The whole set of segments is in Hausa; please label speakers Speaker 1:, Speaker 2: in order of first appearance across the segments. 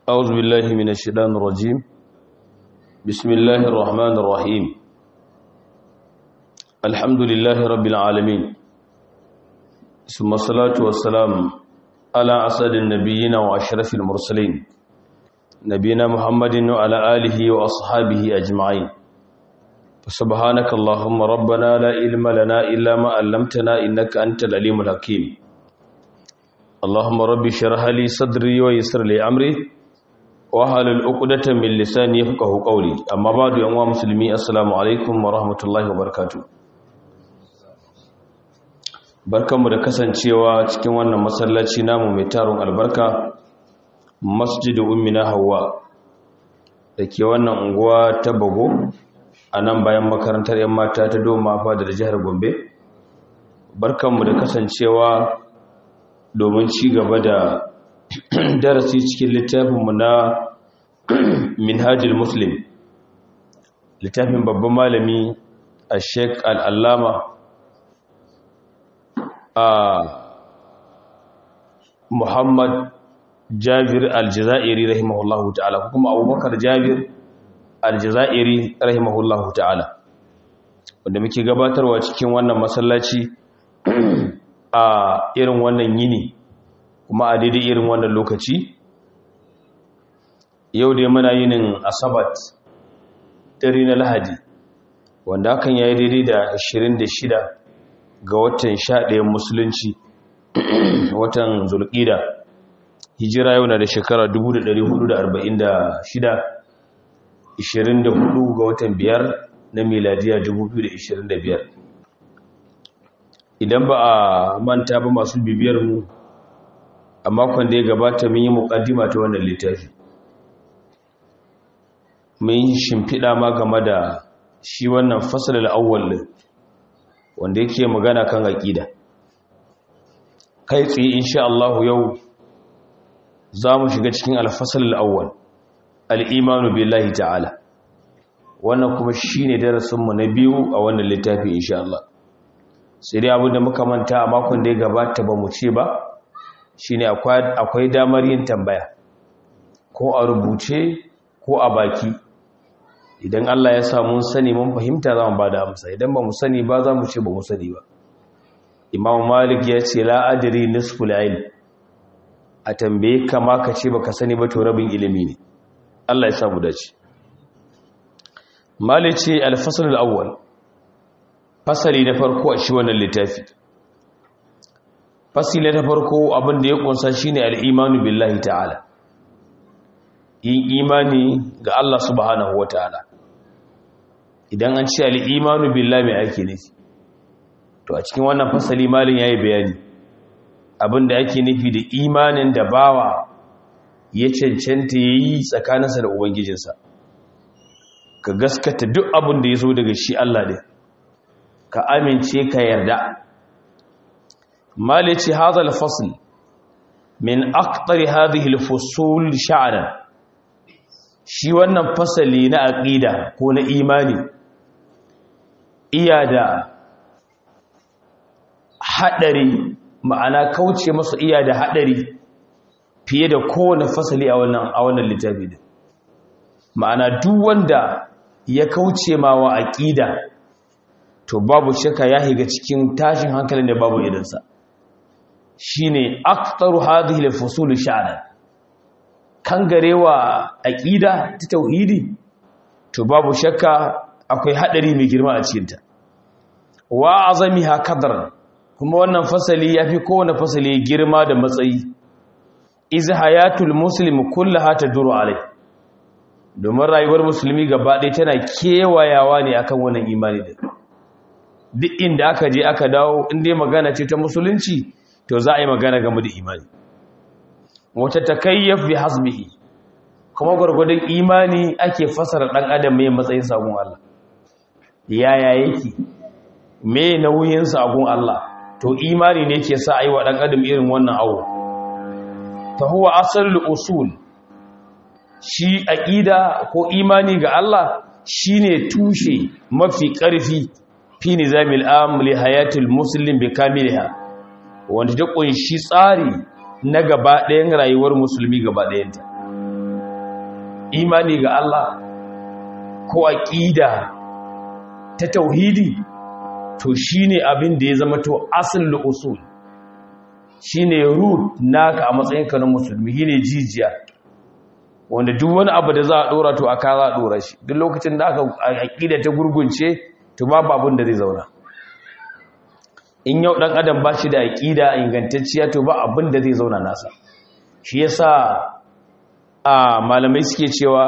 Speaker 1: أعوذ بالله من الشيطان الرجيم بسم الله الرحمن الرحيم الحمد لله رب العالمين ثم الصلاة والسلام على أسد النبيين وأشرف المرسلين نبينا محمد وعلى آله وأصحابه أجمعين سبحانك اللهم ربنا لا علم لنا إلا ما علمتنا إنك أنت العليم الحكيم اللهم رب اشرح لي صدري ويسر لي أمري wahalul uqdatan min lisani yafqahu qawli amma ba'du yan uwa musulmi assalamu alaikum wa rahmatullahi wa barakatuh barkanmu da kasancewa cikin wannan masallaci namu mai tarun albarka masjidu ummina hawa dake wannan unguwa ta bago a nan bayan makarantar yan mata ta doma fa da jihar Gombe barkanmu da kasancewa domin ci gaba da darasi cikin littafinmu na minhajul muslim littafin babban malami a sheik al'allama a muhammad jabir aljazairi rahimahullahu ta'ala kuma abubakar jabir aljazairi rahimahullahu ta'ala wanda muke gabatarwa cikin wannan masallaci a irin wannan yini kuma a daidai irin wannan lokaci yau dai muna yinin asabat dare na lahadi wanda hakan ya yi daidai da 26 ga watan 11 musulunci watan zulƙida hijira yau na da shekara 1446 24 ga watan biyar na miladiya 2025 idan ba a manta ba masu bibiyar mu a makon da ya gabata mun yi mukaddima ta wannan littafi mun yi shimfiɗa ma game da shi wannan fasalin awwal wanda yake magana kan aƙida kai tsaye insha Allah yau za mu shiga cikin alfasalin awwal al'imanu billahi ta'ala wannan kuma shi ne darasinmu na biyu a wannan littafi insha Allah sai dai abin da muka manta a makon da ya gabata ba mu ce ba shi ne akwai damar yin tambaya ko a rubuce ko a baki idan Allah ya samu sani mun fahimta za mu ba da amsa idan ba mu sani ba za mu ce ba mu sani ba imam malik ya ce la'adari nisful ilm a tambaye kama ka ce baka sani ba to rabin ilimi ne Allah ya samu dace malik ce al-fasl al-awwal fasali na farko a shi wannan littafi fasila ta farko abin da ya kunsa shine al-imanu billahi ta'ala yin imani ga Allah subhanahu wata'ala idan an ce al-imanu billahi mai ake nufi to a cikin wannan fasali malin yayi bayani abin da ake nufi da imanin da bawa ya cancanta yayi tsakaninsa da ubangijinsa ka gaskata duk abin da ya zo daga shi Allah ne ka amince ka yarda مالتي هذا الفصل من أكثر هذه الفصول شعرا shi wannan fasali na aqida ko na imani iya da hadari ma'ana kauce masa iya da hadari fiye da kowane fasali a wannan a wannan littafi din ma'ana duk wanda ya kauce ma wa aqida to babu shakka ya higa cikin tashin hankalin da babu irinsa shine aktaru hadhihi al-fusul sha'ran kan garewa aqida ta tauhidi to babu shakka akwai hadari mai girma a cikin ta wa azamiha qadran kuma wannan fasali yafi kowane fasali girma da matsayi iz hayatul muslim kullaha taduru alai domin rayuwar musulmi gaba ɗaya tana kewayawa ne akan wannan imani da duk inda aka je aka dawo inda magana ce ta musulunci to za a yi magana game da imani wata takayyaf bi hasbihi kuma gwargwadon imani ake fasara dan adam mai matsayin sagun Allah yaya yake me nauyin sagun Allah to imani ne ke sa ayi wa dan adam irin wannan awo fa huwa asalul usul shi aqida ko imani ga Allah shine tushe mafi karfi fi nizamil am li hayatil muslim bi kamiliha wanda ta kunshi tsari na gaba ɗayan rayuwar musulmi gaba ɗayanta imani ga Allah ko aqida ta tauhidi to shine abin da ya zama to asalul usul shine root naka a matsayinka na musulmi shine jijiya wanda duk wani abu da za a dora to aka za a dora shi duk lokacin da aka aqida ta gurgunce to babu abin da zai zauna in yau dan adam ba shi da aqida ingantacciya to ba abin da zai zauna nasa shi yasa a malamai suke cewa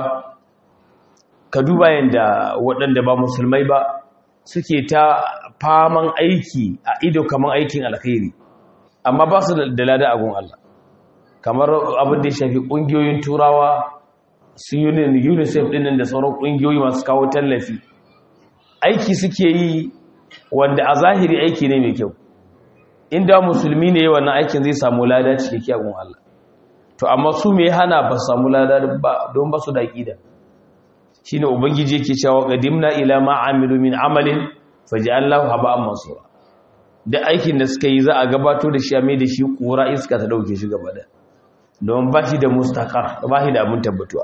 Speaker 1: ka duba yanda waɗanda ba musulmai ba suke ta faman aiki a ido kamar aikin alkhairi amma ba su da lada agun Allah kamar abin da ya shafi ƙungiyoyin turawa su unicef ɗinin da sauran ƙungiyoyi masu kawo tallafi aiki suke yi wanda a zahiri aiki ne mai kyau inda musulmi ne wannan aikin zai samu lada cikakke agun Allah to amma su mai hana ba samu lada ba don ba su da ƙida shi ne ubangiji yake cewa qadimna ila ma amilu min amalin faj'alnahu haba'an mansura da aikin da suka yi za a gabato da shi a mai da shi kura iska ta dauke shi gaba da don ba shi da mustaqar ba shi da abin tabbatuwa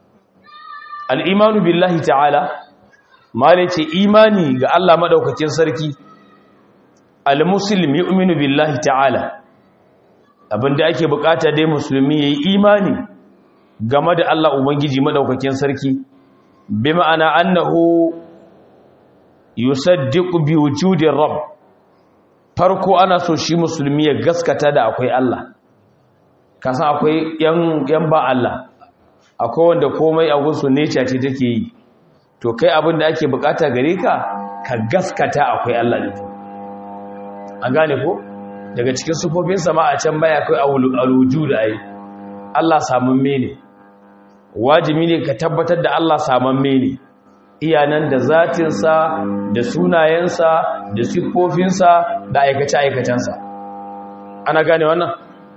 Speaker 1: al-imanu billahi ta'ala mala ce imani ga Allah madaukakin sarki al-muslim yu'minu billahi ta'ala abinda ake bukata dai musulmi yayi imani game da Allah ubangiji madaukakin sarki bi ma'ana annahu yusaddiqu bi wujudi rabb farko ana so shi musulmi ya gaskata da akwai Allah kasan akwai yan yan ba Allah akwai wanda komai a gunsu nature ce take yi to kai abin da ake bukata gare ka ka gaskata akwai Allah ne an gane ko daga cikin sufofin sama a can baya kai alwujud ai Allah samun mene wajibi ne ka tabbatar da Allah samun mene iyanan da zatinsa da sunayensa da siffofinsa da aikace-aikacensa ana gane wannan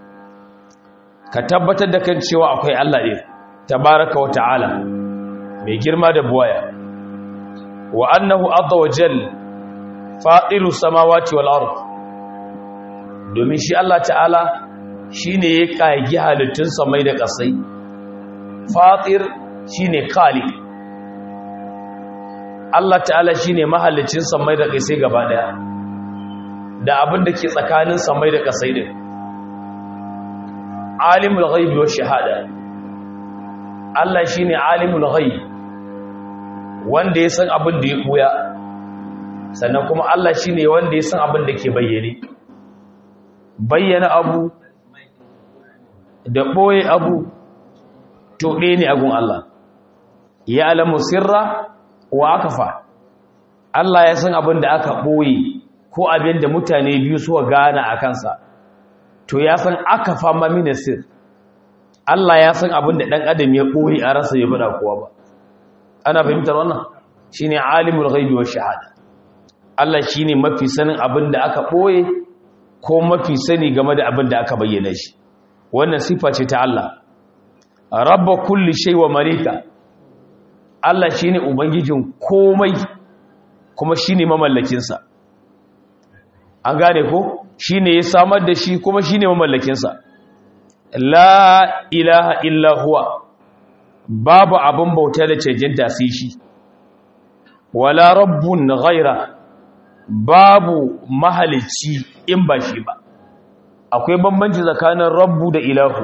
Speaker 1: ka tabbatar da kan cewa akwai Allah ne tabaraka wa ta'ala mai girma da buwaya wa annahu azza wa jal fadilu samawati wal ard domin shi Allah ta'ala shine ya kage halittun samai da kasai fatir shine khaliq Allah ta'ala shi ne mahallicin samai da ƙasai gaba ɗaya da abin da ke tsakanin samai da ƙasai ɗin alimul ghaibi wa shahada Allah shi ne alimul ghaibi wanda ya san abin da ya ɓuya sannan kuma Allah shi ne wanda ya san abin da ke bayyane bayyana abu da ɓoye abu to ɗaya ne agun Allah ya alamu sirra wa aka fa Allah ya san abin da aka ɓoye ko abin da mutane biyu suka gana a kansa to ya san aka fa mamina sir Allah ya san abin da ɗan adam ya ɓoye a rasa ya bada kowa ba ana fahimtar wannan shine alimul ghaibi wa shahada Allah shine mafi sanin abin da aka ɓoye ko mafi sani game da abin da aka bayyana shi wannan sifa ce ta Allah rabba kulli shay wa malika Allah shi ne Ubangijin komai kuma shi ne mamallakinsa an gane ko shi ne ya samar da shi kuma shi ne mamallakinsa la ilaha illa huwa babu abin bauta da cancanta sai shi wala rabbun ghaira babu mahalicci in ba shi ba akwai bambanci tsakanin rabbu da ilahu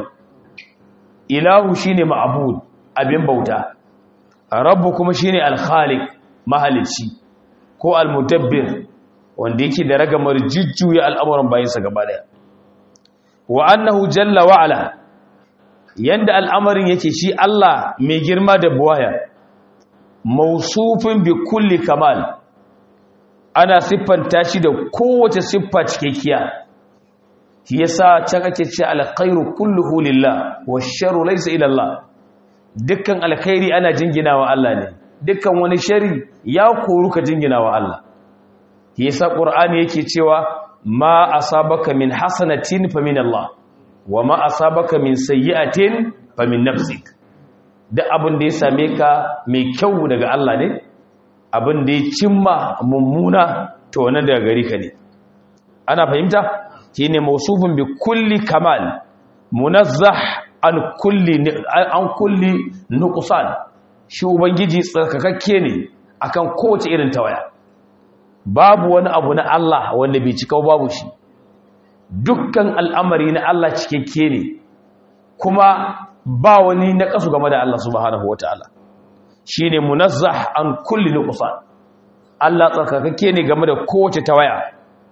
Speaker 1: ilahu shine ma'bud abin bauta rabbu kuma shine al-khaliq mahalici ko al-mudabbir wanda yake da ragamar jujjuya al'amuran bayansa gaba daya wa annahu jalla wa ala yanda al'amarin yake shi Allah mai girma da buwaya mausufin bi kulli kamal ana siffanta shi da kowace siffa cikakkiya shi yasa can ake ce alkhairu kulluhu lillah wash-sharru laysa ila Allah dukkan alkhairi ana jinginawa Allah ne dukkan wani shari ya koru ka jinginawa Allah yasa qur'ani yake cewa ma asabaka min hasanatin fa min Allah wa ma asabaka min sayyi'atin fa min nafsik duk abin da ya same ka mai kyau daga Allah ne abin da ya cimma mummuna to wannan daga gari ka ne ana fahimta shine mausufun bi kulli kamal munazzah an kulli an kulli nuqsan shi ubangiji tsarkakakke ne akan kowace irin tawaya babu wani abu na Allah wanda bai cika babu shi dukkan al'amari na Allah cikakke ne kuma ba wani na kasu game da Allah subhanahu wataala shine munazzah an kulli nuqsan Allah tsarkakakke ne game da kowace tawaya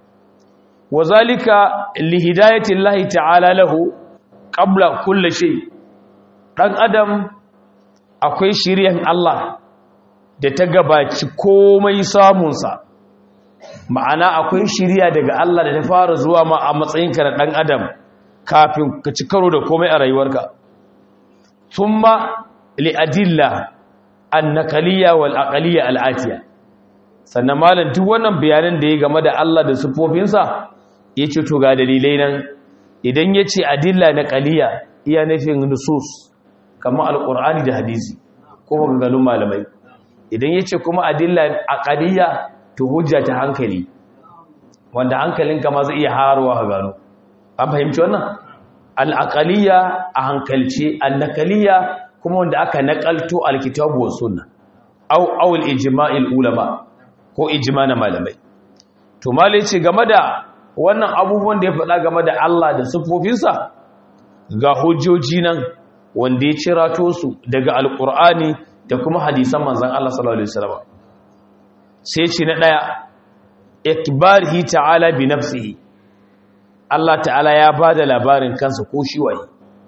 Speaker 1: wazalika lihidayati Allah ta'ala lahu qabla kulli shay dan adam akwai shiryan Allah da ta gabaci komai samunsa ma'ana akwai shiriya daga Allah da ta fara zuwa ma a matsayinka da dan adam kafin ka ci karo da komai a rayuwarka thumma li adilla an-naqaliyya wal aqliyya al-atiya sannan malam duk wannan bayanan da ya game da Allah da sifofinsa ya ce to ga dalilai nan idan ya ce adilla na ƙaliya iya nufin nusus kamar alƙur'ani da hadisi ko maganganun malamai idan ya ce kuma adilla a ƙaliya to hujja ta hankali wanda hankalinka ma zai iya harawa ka gano an fahimci wannan al'aƙaliya a hankalce annakaliya kuma wanda aka naƙalto alkitabu wa sunna au awul ijma'il ulama ko ijma na malamai to malai ce game da wannan abubuwan da ya faɗa game da Allah da siffofinsa ga hujjoji nan wanda ya cirato su daga alkur'ani da kuma hadisan manzon Allah sallallahu alaihi wasallam sai ce na daya ikbarihi ta'ala bi nafsihi Allah ta'ala ya bada labarin kansa ko shi waye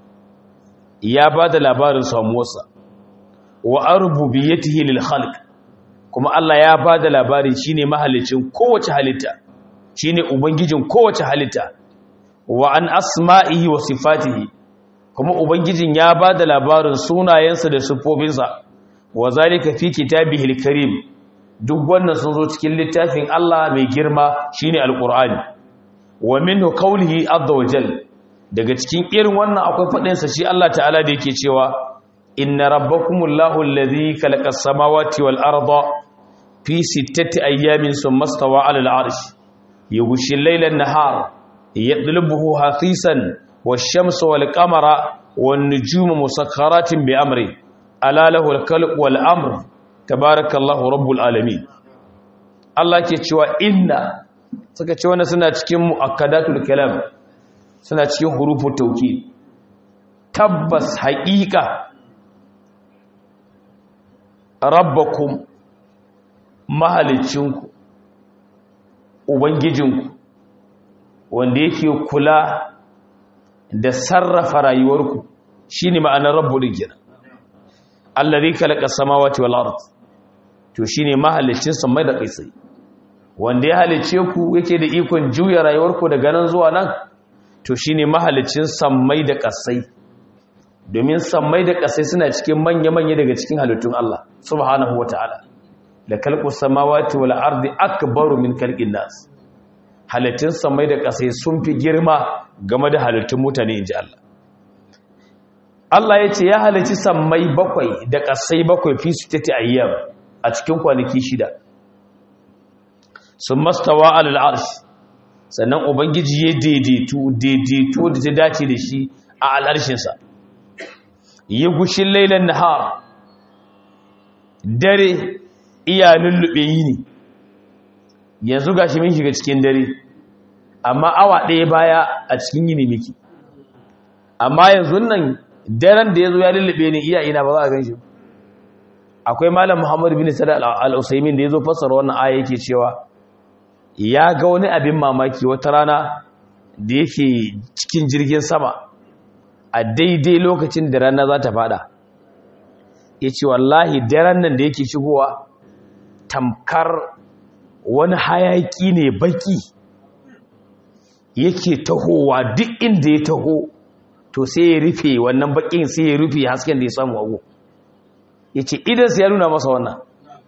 Speaker 1: ya bada labarin samuwarsa wa arbubiyatihi lil khalq kuma Allah ya ba da labari shi ne mahalicin kowace halitta shi ne ubangijin kowace halitta wa an asma'ihi wa sifatihi kuma ubangijin ya ba da labarin sunayensa da siffofinsa wa zalika fi kitabihil karim duk wannan sun zo cikin littafin Allah mai girma shine alqur'ani wa minhu qawlihi azza wa jal daga cikin irin wannan akwai fadin sa shi Allah ta'ala da yake cewa inna rabbakumullahu allazi khalaqas samawati wal arda في ستة أيام ثم استوى على العرش يغشي الليل النهار يطلبه حثيثا والشمس والقمر والنجوم مسخرات بأمره ألا له الخلق والأمر تبارك الله رب العالمين Allah ke cewa inna suka ce wannan suna cikin muakkadatul kalam suna cikin hurufut tawkid tabbas haqiqa rabbakum mahalicinku ubangijinku wanda yake kula da sarrafa rayuwarku shine ma'anar rabbu din allazi khalaqa samawati wal ard to shine mahalicin samai da kaisai wanda ya halice ku yake da ikon juya rayuwarku daga nan zuwa nan to shine mahalicin sammai da kasai domin sammai da kasai suna cikin manya-manya daga cikin halittun Allah subhanahu wataala da kalqu samawati wal ardi akbaru min khalqin nas halittun samai da kasai sun fi girma game da halittun mutane inji Allah Allah ya ce ya halicci sammai bakwai da kasai bakwai fi su tati ayyam a cikin kwanaki shida sun mastawa alal arsh sannan ubangiji ya daidaitu daidaito da ta dace da shi a al'arshinsa ya gushin lailan nahar dare iya lullube yini yanzu gashi mun shiga cikin dare amma awa ɗaya baya a cikin yini miki amma yanzu nan daren da ya zo ya lullube ni iya ina ba za a gan shi akwai malam muhammad bin sada al-usaimin da ya zo fassara wannan aya yake cewa ya ga wani abin mamaki wata rana da yake cikin jirgin sama a daidai lokacin da rana za ta fada ya ce wallahi daren nan da yake shigowa tamkar wani hayaki ne baki yake tahowa duk inda ya taho to sai ya rufe wannan bakin sai ya rufe hasken da ya samu ago ya ce idansa ya nuna masa wannan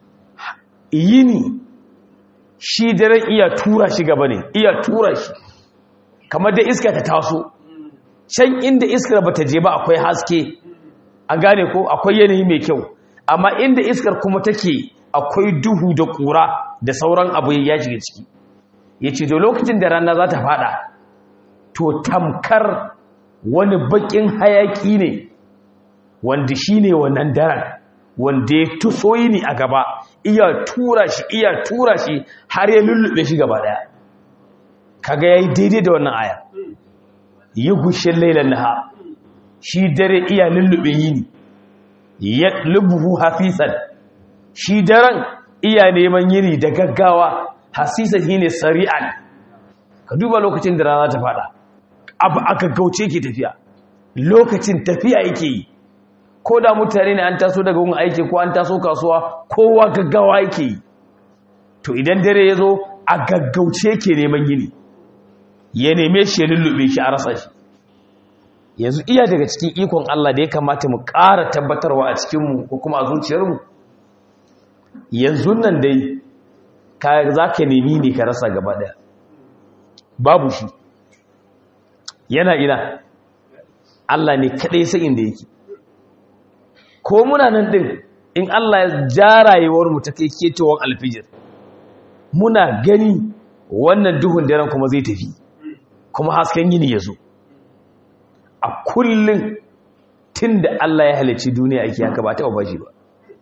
Speaker 1: yini shi daren iya tura shi gaba ne iya tura shi kamar da iska ta taso can inda iskar ba ta je ba akwai haske an gane ko akwai yanayi mai kyau amma inda iskar kuma take akwai duhu da kura da sauran abu ya shiga ciki ya ce da lokacin da rana za ta fada to tamkar wani bakin hayaki ne wanda shi ne wannan daren wanda ya tuso ni a gaba iya tura shi iya tura shi har ya lullube shi gaba daya kaga yayi daidai da wannan aya ya gushe lailan naha shi dare iya lullube yini ya lubuhu hafisan shi daren iya neman yini da gaggawa hasisan shine sari'an ka duba lokacin da rana ta fada abu aka gauce ke tafiya lokacin tafiya yake yi ko da mutane ne an taso daga wani aiki ko an taso kasuwa kowa gaggawa yake yi to idan dare ya zo a gaggauce ke neman yini ya neme shi ya lullube shi a rasa shi yanzu iya daga cikin ikon Allah da ya kamata mu ƙara tabbatarwa a cikinmu ko kuma a zuciyarmu yanzu nan dai za ka nemi ne ka rasa gaba ɗaya babu shi yana ina Allah ne kaɗai sai inda yake ko muna nan ɗin in Allah ya ja rayuwarmu ta kai ketowar alfijir muna gani wannan duhun daren kuma zai tafi kuma hasken yini ya zo a kullum tun da Allah ya halicci duniya ake haka ba taɓa bashi ba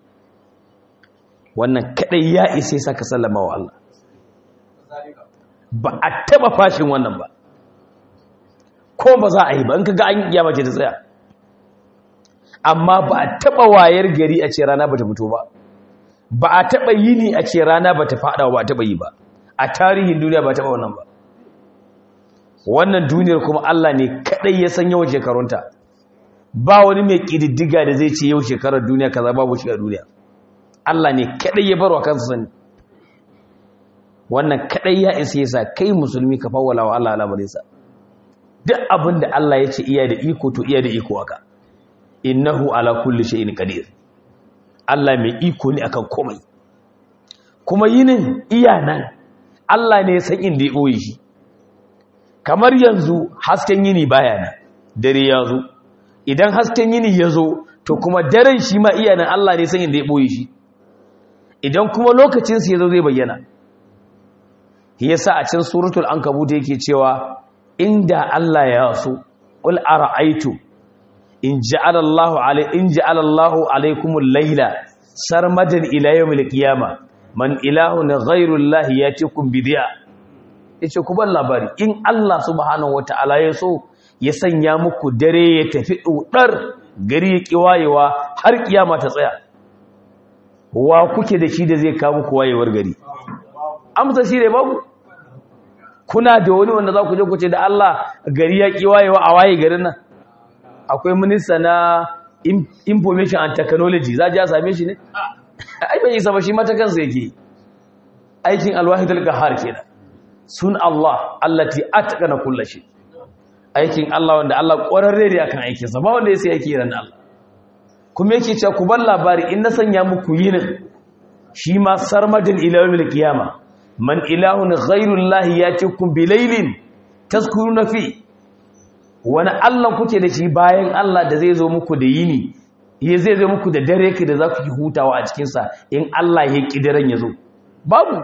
Speaker 1: wannan kaɗai ya isa sa ka sallama wa Allah ba a taɓa fashin wannan ba ko ba za a yi ba in ka ga an yi mace ta tsaya amma ba a taɓa wayar gari a ce rana ba ta fito ba ba a taɓa yini a ce rana ba ta faɗa ba a taɓa yi ba a tarihin duniya ba taɓa wannan ba wannan duniyar kuma Allah ne kaɗai ya san yawan shekarunta ba wani mai ƙididdiga da zai ce yau shekarar duniya kaza babu shi a duniya Allah ne kaɗai ya barwa kansa sani wannan kaɗai ya isa yasa kai musulmi ka fawwala wa Allah al'amarinsa duk abin da Allah ya ce iya da iko to iya da iko haka innahu ala kulli shay'in qadir Allah mai iko ne akan komai kuma yinin iya nan Allah ne ya san inda ya boye shi kamar yanzu hasken yini baya nan dare ya zo idan hasken yini ya zo to kuma daren shi ma iya nan Allah ne san inda ya boye shi idan kuma lokacin sa ya zo zai bayyana yasa a cikin suratul ankabut yake cewa inda Allah ya so qul ara'aytu in ja'ala Allahu alai in ja'ala Allahu alaykumul layla sarmadan ila yawmil qiyamah man ilahun ghayru Allah yatikum bidiya yace ku ban labari in Allah subhanahu wataala ya so ya sanya muku dare ya tafi dudar gari ya kiwayewa har kiyama ta tsaya wa kuke da shi da zai kawo muku wayewar gari amsa shi ne babu kuna da wani wanda za ku je ku ce da Allah gari ya kiwayewa a waye garin nan akwai minista na information and technology za a same shi ne ai bai isa ba shi mata kansa yake aikin alwahidul qahar kenan sun Allah allati atqana kulli shay aikin Allah wanda Allah ƙwararre ne akan aikin sa ba wanda ya sai yake ran Allah kuma yake cewa ku bar labari in na sanya muku yinin shi ma sarmadin ila yawmil qiyama man ilahun ghayru Allah yatikum bilailin tazkuruna fi wani Allah kuke da shi bayan Allah da zai zo muku da yini ya zai zo muku da dare ki da za ku yi hutawa a cikinsa in Allah ya ƙi daren ya zo babu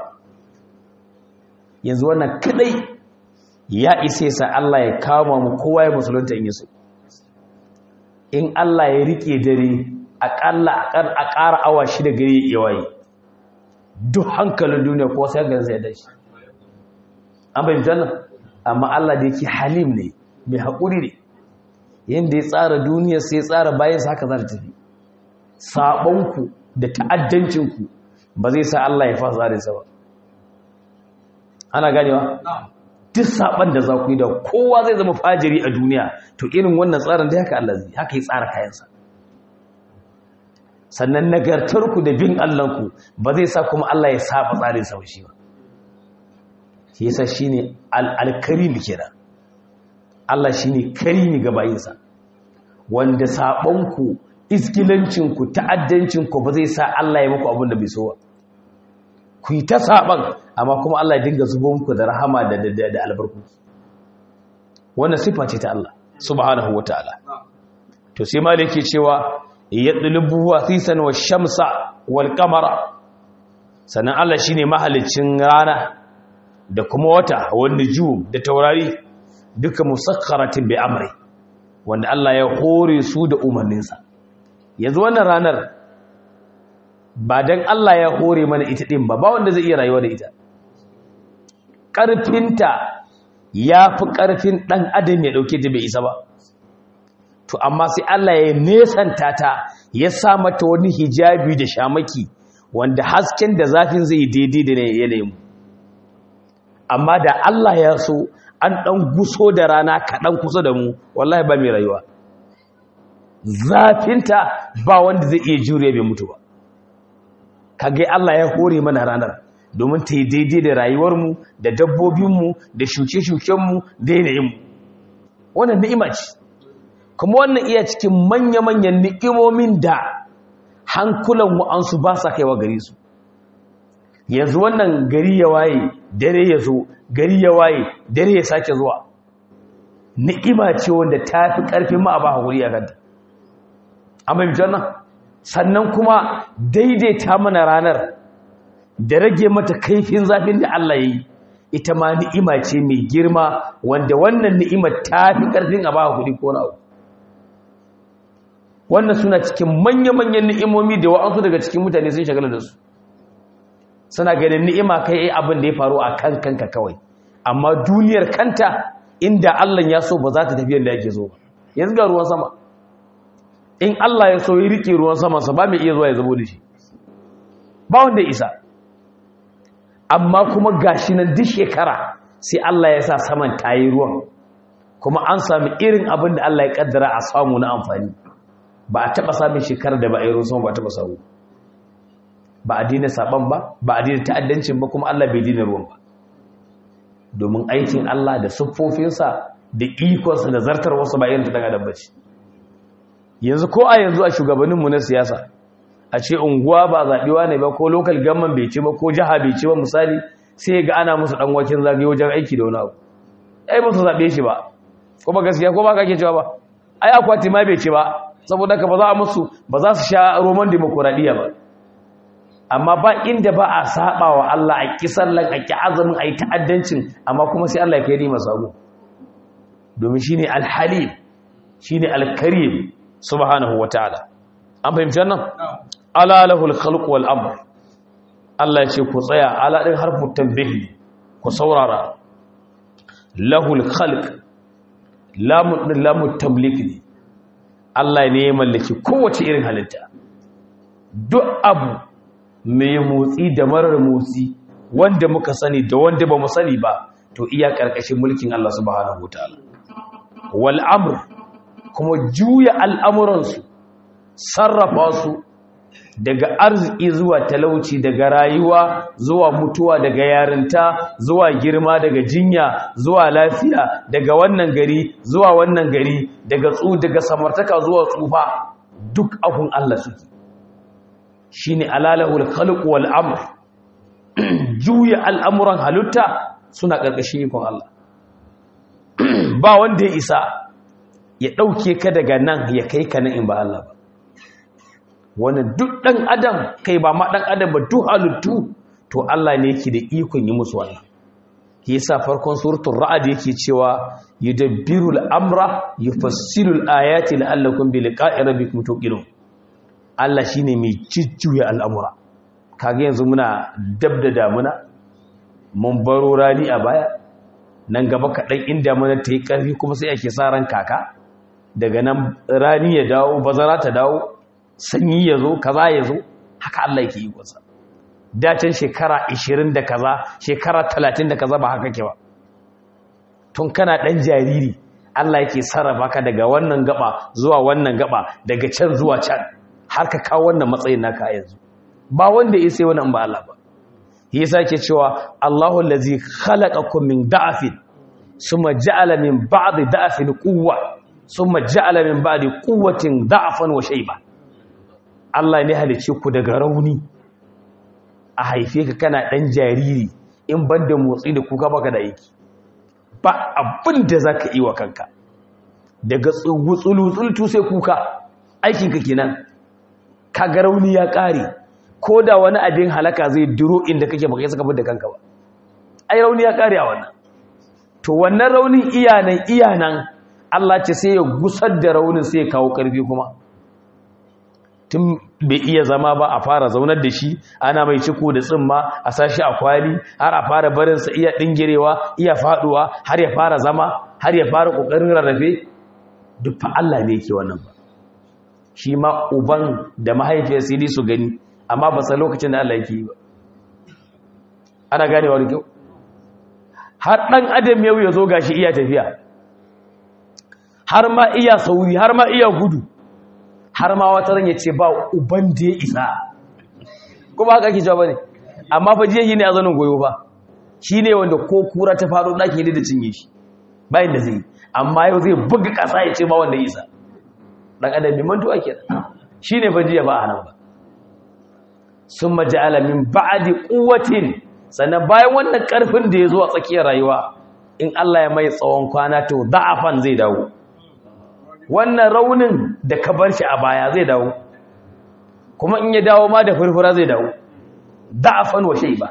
Speaker 1: yanzu wannan kadai ya isa sa Allah ya kama mu kowa ya musulunta in yaso in Allah ya rike dare aƙalla a ƙara awa shida gari ya waye duk hankalin duniya ko sai ga zai dashi an bayyana nan amma Allah da yake halim ne mai haƙuri ne yadda ya tsara duniya sai ya tsara bayansa haka za ta tafi saɓonku da ta'addancinku ba zai sa Allah ya fasa tsarinsa ba ana ganewa duk saɓon da za ku yi da kowa zai zama fajiri a duniya to irin wannan tsarin da haka Allah zai haka ya tsara kayansa sannan nagartarku da bin Allahnku ba zai sa kuma Allah ya saba tsarinsa ba shi ba shi yasa shine al-karim kenan Allah shi ne karimi ga bayinsa wanda saɓonku iskilancinku ta'addancinku ba zai sa Allah ya muku abin da bai so ba ku yi ta saɓon amma kuma Allah ya dinga zubo muku da rahama da da albarku wannan sifa ce ta Allah subhanahu wa ta'ala to sai ma yake cewa yadlubu wasisan wa shamsa wal qamara sannan Allah shine mahalicin rana da kuma wata wanda ju da taurari duka musakkaratin bi amri wanda Allah ya hore su da umarninsa yanzu wannan ranar ba don Allah ya hore mana ita ɗin ba ba wanda zai iya rayuwa da ita ƙarfinta ya fi ƙarfin ɗan adam ya ɗauke ta bai isa ba to amma sai Allah ya nesanta ta ya sa mata wani hijabi da shamaki wanda hasken da zafin zai daidai da yanayin amma da Allah ya so an ɗan guso da rana kaɗan kusa da mu wallahi ba mai rayuwa zafinta ba wanda zai iya jure bai mutu ba kage Allah ya hore mana ranar domin ta yi daidai da rayuwarmu da dabbobinmu da shuke-shukenmu da yanayinmu wannan ni'ima ce kuma wannan iya cikin manya-manyan ni'imomin da hankulan wa'ansu ba sa kaiwa gare su yanzu wannan gari ya waye dare ya zo gari ya waye dare ya sake zuwa ni'ima ce wanda ta fi ƙarfin ma a ba haƙuri a kanta an bai nan sannan kuma daidaita mana ranar da rage mata kaifin zafin da Allah ya yi ita ma ni'ima ce mai girma wanda wannan ni'imar ta fi ƙarfin a ba haƙuri ko na wannan suna cikin manya-manyan ni'imomi da wa'ansu daga cikin mutane sun shagala da su suna ganin ni'ima kai abin da ya faru a kan kanka kawai amma duniyar kanta inda Allah ya so ba za ta tafi yadda yake so ba yanzu ga ruwan sama in Allah ya so ya rike ruwan sama sa ba mai iya zuwa ya zabo da shi ba wanda isa amma kuma gashi nan duk shekara sai Allah ya sa saman tayi ruwan kuma an sami irin abin da Allah ya kaddara a samu na amfani ba a taɓa samun shekarar da ba a yi ruwan sama ba a taɓa samu ba a dina saban ba ba a dina ta'addancin ba kuma Allah bai dina ruwan ba domin aikin Allah da siffofinsa da ikonsa da zartar wasu ba irin ta daga dabbaci yanzu ko a yanzu a shugabanninmu na siyasa a ce unguwa ba zaɓewa ne ba ko lokal gamman bai ci ba ko jiha bai ci ba misali sai ga ana musu ɗan waken zagaye wajen aiki da wani abu ai ba su zaɓe shi ba kuma gaskiya ko ba ka ke cewa ba ai akwati ma bai ci ba saboda ka ba za a musu ba za su sha roman demokuraɗiyya ba amma ba inda ba a saba wa Allah a kisallan a ki azumin a yi ta'addancin amma kuma sai Allah ya kai nima sabo domin shine alhalim shine alkarim subhanahu wataala an fahimci wannan ala lahul khalq wal amr Allah ya ce ku tsaya ala din harfu tanbih ku saurara lahul khalq lamu lamu tamlik ne Allah ne ya mallaki kowace irin halitta duk abu mai motsi da marar motsi wanda muka sani da wanda ba mu sani ba to iya karkashin mulkin Allah subhanahu wataala wal amr kuma juya al'amuransu sarrafa su daga arziki zuwa talauci daga rayuwa zuwa mutuwa daga yarinta zuwa girma daga jinya zuwa lafiya daga wannan gari zuwa wannan gari daga tsu daga samartaka zuwa tsufa duk abun Allah suke shine alalahul khalq wal amr juya al'amuran halitta suna ƙarƙashin ikon Allah ba wanda ya isa ya ɗauke ka daga nan ya kai ka nan in ba Allah ba wannan duk ɗan adam kai ba ma ɗan adam ba duk halittu to Allah ne yake da ikon yi musu wannan ke yasa farkon suratul ra'd yake cewa yudabbirul amra yufassilul ayati la'allakum bi liqa'i rabbikum tuqinun Allah shine mai jujjuya al'amura kage yanzu muna dab da damuna mun baro rani a baya nan gaba kaɗan inda mana ta yi ƙarfi kuma sai ake sa ran kaka daga nan rani ya dawo bazara ta dawo sanyi ya zo kaza ya zo haka Allah yake yi kusa dacin shekara 20 da kaza shekara 30 da kaza ba haka ke ba tun kana ɗan jariri Allah yake sarrafa ka daga wannan gaba zuwa wannan gaba daga can zuwa can har ka kawo wannan matsayin naka yanzu ba wanda ya sai wannan ba Allah ba yasa ke cewa Allahu allazi khalaqakum min da'afin summa ja'ala min ba'di da'afin quwwa summa ja'ala min ba'di quwwatin da'afan wa shayba Allah ne halice ku daga rauni a haife ka kana dan jariri in banda motsi da kuka baka da yake ba abin da zaka yi wa kanka daga tsulu sai kuka aikin ka kenan kaga rauni ya kare ko da wani abin halaka zai duro inda kake baka saka da kanka ba ai rauni ya kare a wannan to wannan raunin iyanan iyanan Allah ce sai ya gusar da raunin sai ya kawo ƙarfi kuma tun bai iya zama ba a fara zaunar da shi ana mai ciko da tsimma a sashi a kwali har a fara barinsa iya ɗingirewa iya faɗuwa har ya fara zama har ya fara ƙoƙarin rarrafe duk fa Allah ne yake wannan ba shi ma uban da mahaifiyar sai su gani amma ba sa lokacin da Allah yake yi ba ana ganewa da kyau har ɗan adam yau ya zo gashi iya tafiya har ma iya sauri har ma iya gudu har ma wata ran ya ce ba uban da ya isa kuma haka ake cewa ne amma fa jiya ne a zanin goyo ba shi ne wanda ko kura ta faɗo ɗaki ne da cinye shi bayan da zai yi amma yau zai buga ƙasa ya ce ba wanda ya isa ɗan adam mai mantuwa ke shi ne fa jiya ba a nan ba sun maji alamin ba'adi ƙuwatin sannan bayan wannan ƙarfin da ya zo a tsakiyar rayuwa in Allah ya mai tsawon kwana to da'afan zai dawo wannan raunin da ka bar shi a baya zai dawo kuma in ya dawo ma da furfura zai dawo da'afan wa ba.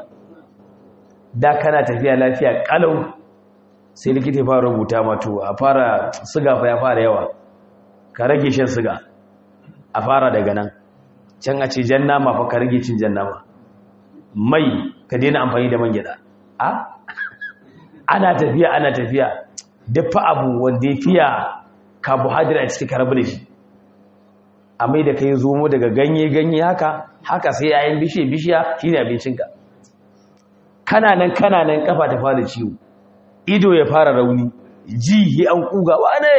Speaker 1: da kana tafiya lafiya kalau sai likita ya fara rubuta mato a fara siga fa ya fara yawa ka rage shan siga a fara daga nan can a ce jan nama fa ka rage cin jan nama mai ka daina amfani da man gyada a ana tafiya ana tafiya dafa abu wanda ya fiya carbohydrate a cikin karabu da shi a mai da ka yi zomo daga ganye-ganye haka haka sai yayin bishiya-bishiya shi ne abincinka kananan kananan kafa ta fara ciwo ido ya fara rauni ji yi an kuga wane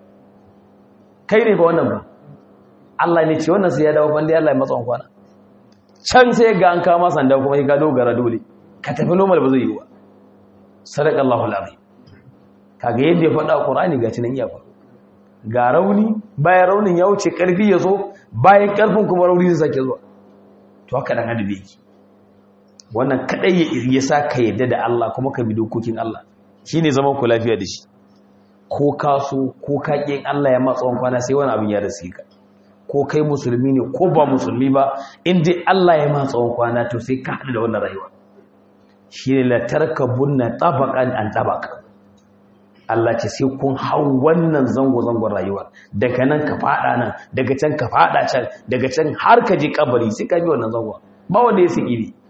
Speaker 1: kai ne ba wannan ba Allah ne ce wannan sai ya dawo bandi Allah ya matsa kwana can sai ga an kama sanda kuma ya gado gara dole ka tafi normal ba zai yi ba sadaqallahu alazim kaga yadda ya faɗa Qur'ani ga cinan iya faɗa ga rauni bayan raunin ya wuce ƙarfi ya zo bayan ƙarfin kuma rauni zai sake zuwa to haka dan adabi yake wannan kadai ya sa ka yadda da Allah kuma ka bi dokokin Allah shine zaman ku lafiya da shi ko ka so ko ka ƙin Allah ya matsa kwana sai wani abin ya rasu ka ko kai musulmi ne ko ba musulmi ba in dai Allah ya matsa kwana to sai ka haɗu da wannan rayuwa shine la tarkabunna tabaqan an tabaq Allah ce sai kun hau wannan zango-zangon rayuwar daga nan ka fada nan daga can ka fada can daga can har ka je kabari sai ka bi wannan zango ba wanda ya siki ne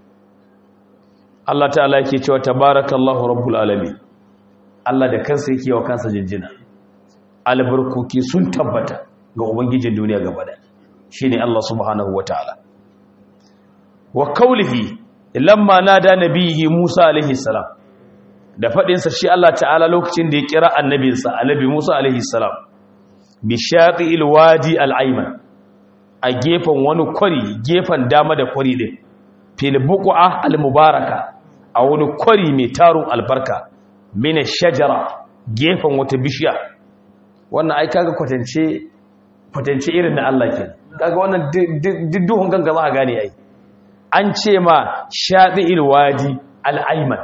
Speaker 1: Allah ta'ala yake cewa tabarakallahu rabbul alamin Allah da kansa yake wa kansa jinjina albarkoki sun tabbata ga ubangijin duniya gaba da shine Allah subhanahu wataala wa qawlihi lamma nada nabiyyi Musa alaihi salam da faɗinsa shi Allah ta'ala lokacin da ya kira annabinsa annabi Musa alaihi salam bi shaqi alwadi al'ayman a gefen wani kwari gefen dama da kwari din fil buqa almubaraka a wani kwari mai tarun albarka min shajara gefen wata bishiya wannan ai kaga kwatance kwatance irin na Allah ke kaga wannan didduhun ganga za ka gane ai an ce ma shaqi alwadi al'ayman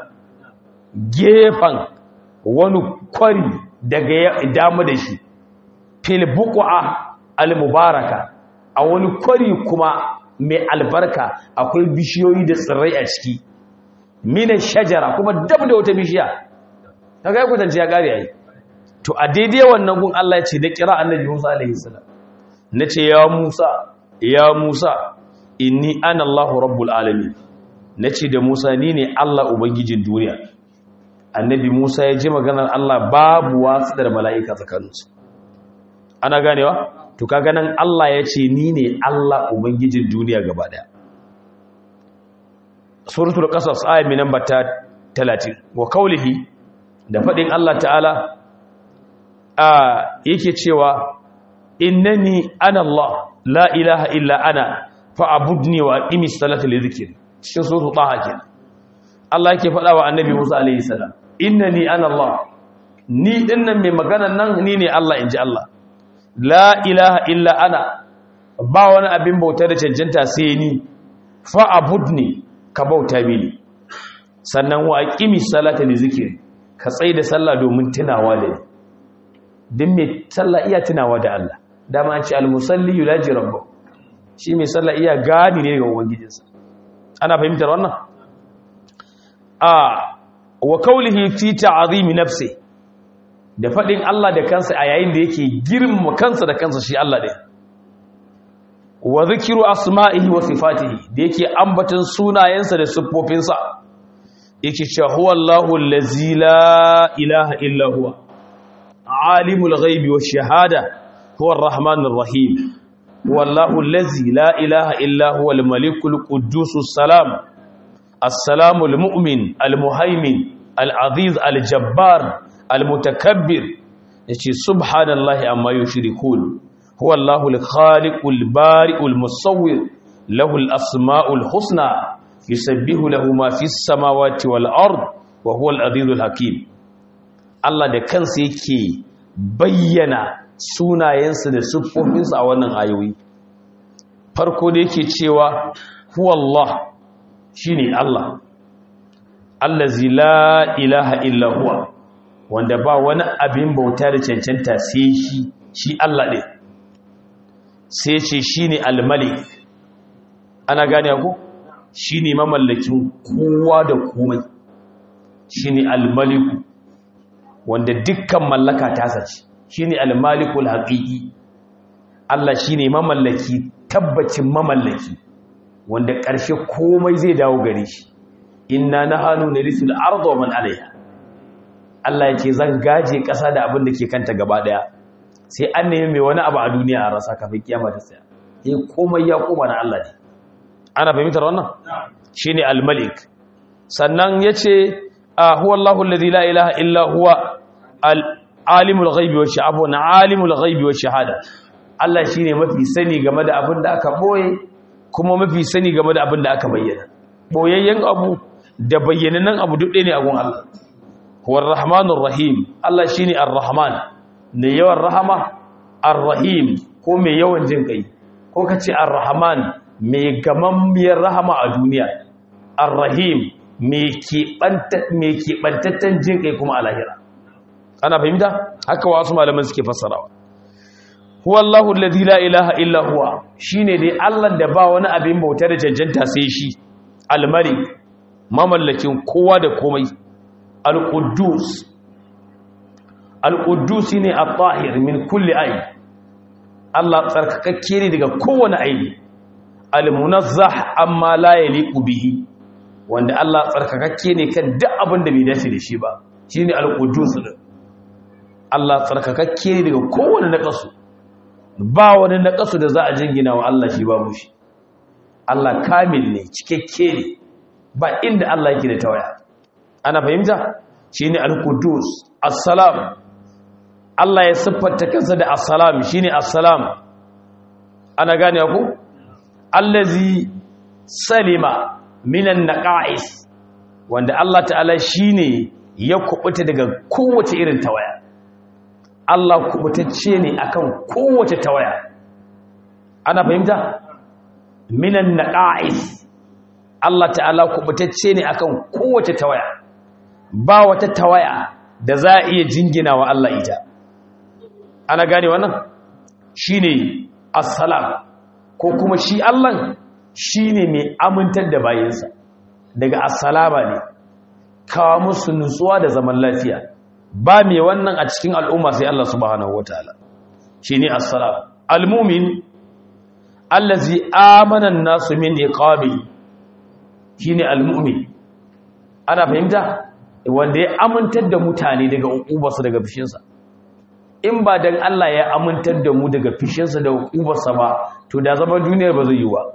Speaker 1: gefen wani kwari daga damu da shi filbuku'a al-mubaraka a wani kwari kuma mai albarka akwai bishiyoyi da tsirrai a ciki minan shajara kuma dab da wata bishiya ta ga kwatance ya kare yayi to a daidai wannan gun Allah ya ce da kira annabi Musa alaihi salam nace ya Musa ya Musa inni ana Allahu rabbul alamin nace da Musa ni ne Allah ubangijin duniya annabi Musa ya ji maganar Allah babu wasu da mala'ika tsakaninsu ana ganewa to kaga nan Allah ya ce ni ne Allah ubangijin duniya gaba daya suratul qasas ayat min namba 30 wa qawlihi da fadin Allah ta'ala a yake cewa innani ana Allah la ilaha illa ana fa'budni wa aqimis salata li dhikri cikin suratul taha kenan Allah yake faɗa wa annabi Musa alaihi salam innani ana Allah ni dinnan mai maganan nan ni ne Allah inji Allah la ilaha illa ana ba wani abin bauta da cancanta sai ni fa abudni ka bauta mini sannan wa aqimi salata li zikri ka tsai da sallah domin tunawa da ni din mai sallah iya tunawa da Allah dama an ce al musalli yulaji rabbahu shi mai sallah iya gani ne ga ubangijinsa ana fahimtar wannan a wa kaulihi fi ta'zimi nafsi da faɗin Allah da kansa a yayin da yake girma kansa da kansa shi Allah ɗin wa zikiru asma'ihi wa sifatihi da yake ambaton sunayensa da siffofinsa yake cewa huwa Allahu allazi la ilaha illa huwa alimul ghaibi wash shahada huwa arrahmanur rahim huwa Allahu allazi la ilaha illa huwa al-malikul quddusus salam as-salamul mu'min al-muhaimin al-aziz al-jabbar al-mutakabbir yace subhanallahi amma yushrikun huwa Allahu al-khaliqul bari'ul musawwir lahu al-asma'ul husna yusabbihu lahu ma fis samawati wal ard wa huwa al-azizul hakim Allah da kansa yake bayyana sunayensa da siffofinsa a wannan ayoyi farko da yake cewa huwa Allah shine Allah allazi la ilaha illa huwa wanda ba wani abin bauta da cancanta sai shi shi Allah ɗin sai ce shine al-malik ana gane ku shine mamallakin kowa da komai shine al-maliku wanda dukkan mallaka ta sace shine al-malikul haqiqi Allah shine mamallaki tabbacin mamallaki wanda ƙarshe komai zai dawo gare shi inna nahanu narisul arda wa man alaiha Allah yake zan gaje ƙasa da abin da ke kanta gaba daya sai an nemi mai wani abu a duniya a rasa kafin kiyama ta tsaya eh komai ya koma na Allah ne ana fahimtar wannan shine al-malik sannan yace huwa Allahu alladhi la ilaha illa huwa al-alimul ghaibi wa shahada na alimul ghaibi wa shahada Allah shine mafi sani game da abin da aka boye kuma mafi sani game da abin da aka bayyana boyayyen abu da bayyanannen abu duk ɗaya ne a gun Allah huwa ar-rahmanur rahim Allah shine ar-rahman ne yawan rahama ar-rahim ko mai yawan jin kai ko kace ar-rahman mai gamammiyar rahama a duniya ar-rahim mai keɓantatten jin kai kuma a lahira ana fahimta haka wasu malaman suke fassarawa huwa Allahu alladhi la ilaha illa huwa shine dai Allah da ba wani abin bauta da cancanta sai shi al-malik mamallakin kowa da komai al-quddus al-quddus ne at-tahir min kulli ayb Allah tsarkakakke ne daga kowane aibi al-munazzah amma la yaliqu bihi wanda Allah tsarkakakke ne kan duk abin da bai dace da shi ba shine al-qudus din Allah tsarkakakke ne daga kowane naqasu ba wani naqasu da za a jingina wa Allah shi ba mushi Allah kamil ne cikakke ne ba inda Allah yake da tawaya ana fahimta shine al-qudus assalam Allah ya siffanta kansa da assalam shine assalam ana gane ku allazi salima minan naqa'is wanda Allah ta'ala shine ya kubuta daga kowace irin tawaya Allah kubutacce ne akan kowace tawaya ana fahimta minan naqa'is Allah ta'ala kubutacce ne akan kowace tawaya ba wata tawaya da za a iya jingina wa Allah ita ana gane wannan shine assalam ko kuma shi Allah shine mai amintar da bayinsa daga assalama ne kawo musu nutsuwa da zaman lafiya ba mai wannan a cikin al'umma sai Allah subhanahu wataala shine assalam almumin allazi amana an-nasu min iqabi shine almumin ana fahimta wanda ya amintar da mutane daga uqubarsa daga fishinsa in ba dan Allah ya amintar da mu daga fishinsa da uqubarsa ba to da zaman duniyar ba zai yi ba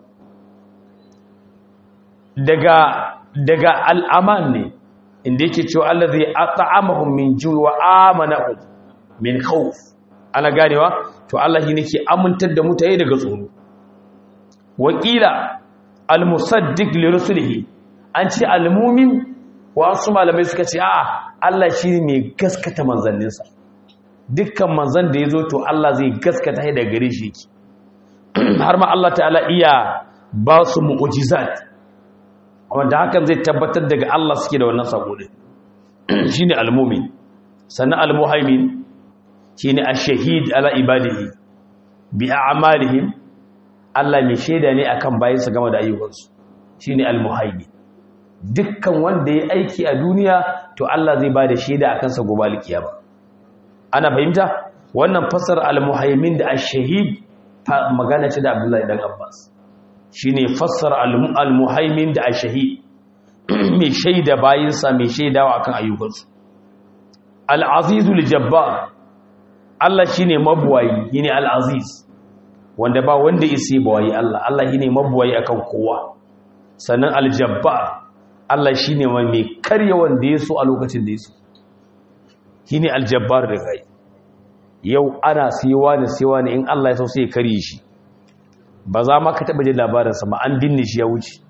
Speaker 1: daga daga al'aman ne inda yake cewa Allah zai at'amahum min ju' wa amanahum min khawf ana ganewa to Allah shi nake amintar da mutane daga tsoro wakila al-musaddiq li rusulihi an ce al-mu'min wasu malamai suka ce a'a Allah shi ne mai gaskata manzanninsa dukkan manzan da ya zo to Allah zai gaskata shi daga gare shi yake har ma Allah ta'ala iya ba su mu'ujizat wanda hakan zai tabbatar daga Allah suke da wannan sako din shine al-mu'min sannan al-muhaimin shine ash-shahid ala ibadihi bi a'malihim Allah mai shaida ne akan bayinsa game da ayyukansu shine al-muhaimin dukkan wanda ya aiki a duniya to Allah zai ba da shaida a kansa gobe alkiyama ana fahimta wannan fasar al-muhaimin da ash-shahid magana ce da Abdullahi dan Abbas shine fassara al-muhaimin da ash-shahid mai shaida bayinsa mai shaidawa akan ayyukansu al-azizul jabbar Allah shine mabuwayi yine al-aziz wanda ba wanda isi bawayi Allah Allah shine mabuwayi akan kowa sannan al-jabbar Allah shine mai karya wanda yaso a lokacin da yaso shine al-jabbar da kai yau ana siwa da siwa ne in Allah ya so sai ya karye shi ba za ma ka taba jin labarinsa ba an binne shi ya wuce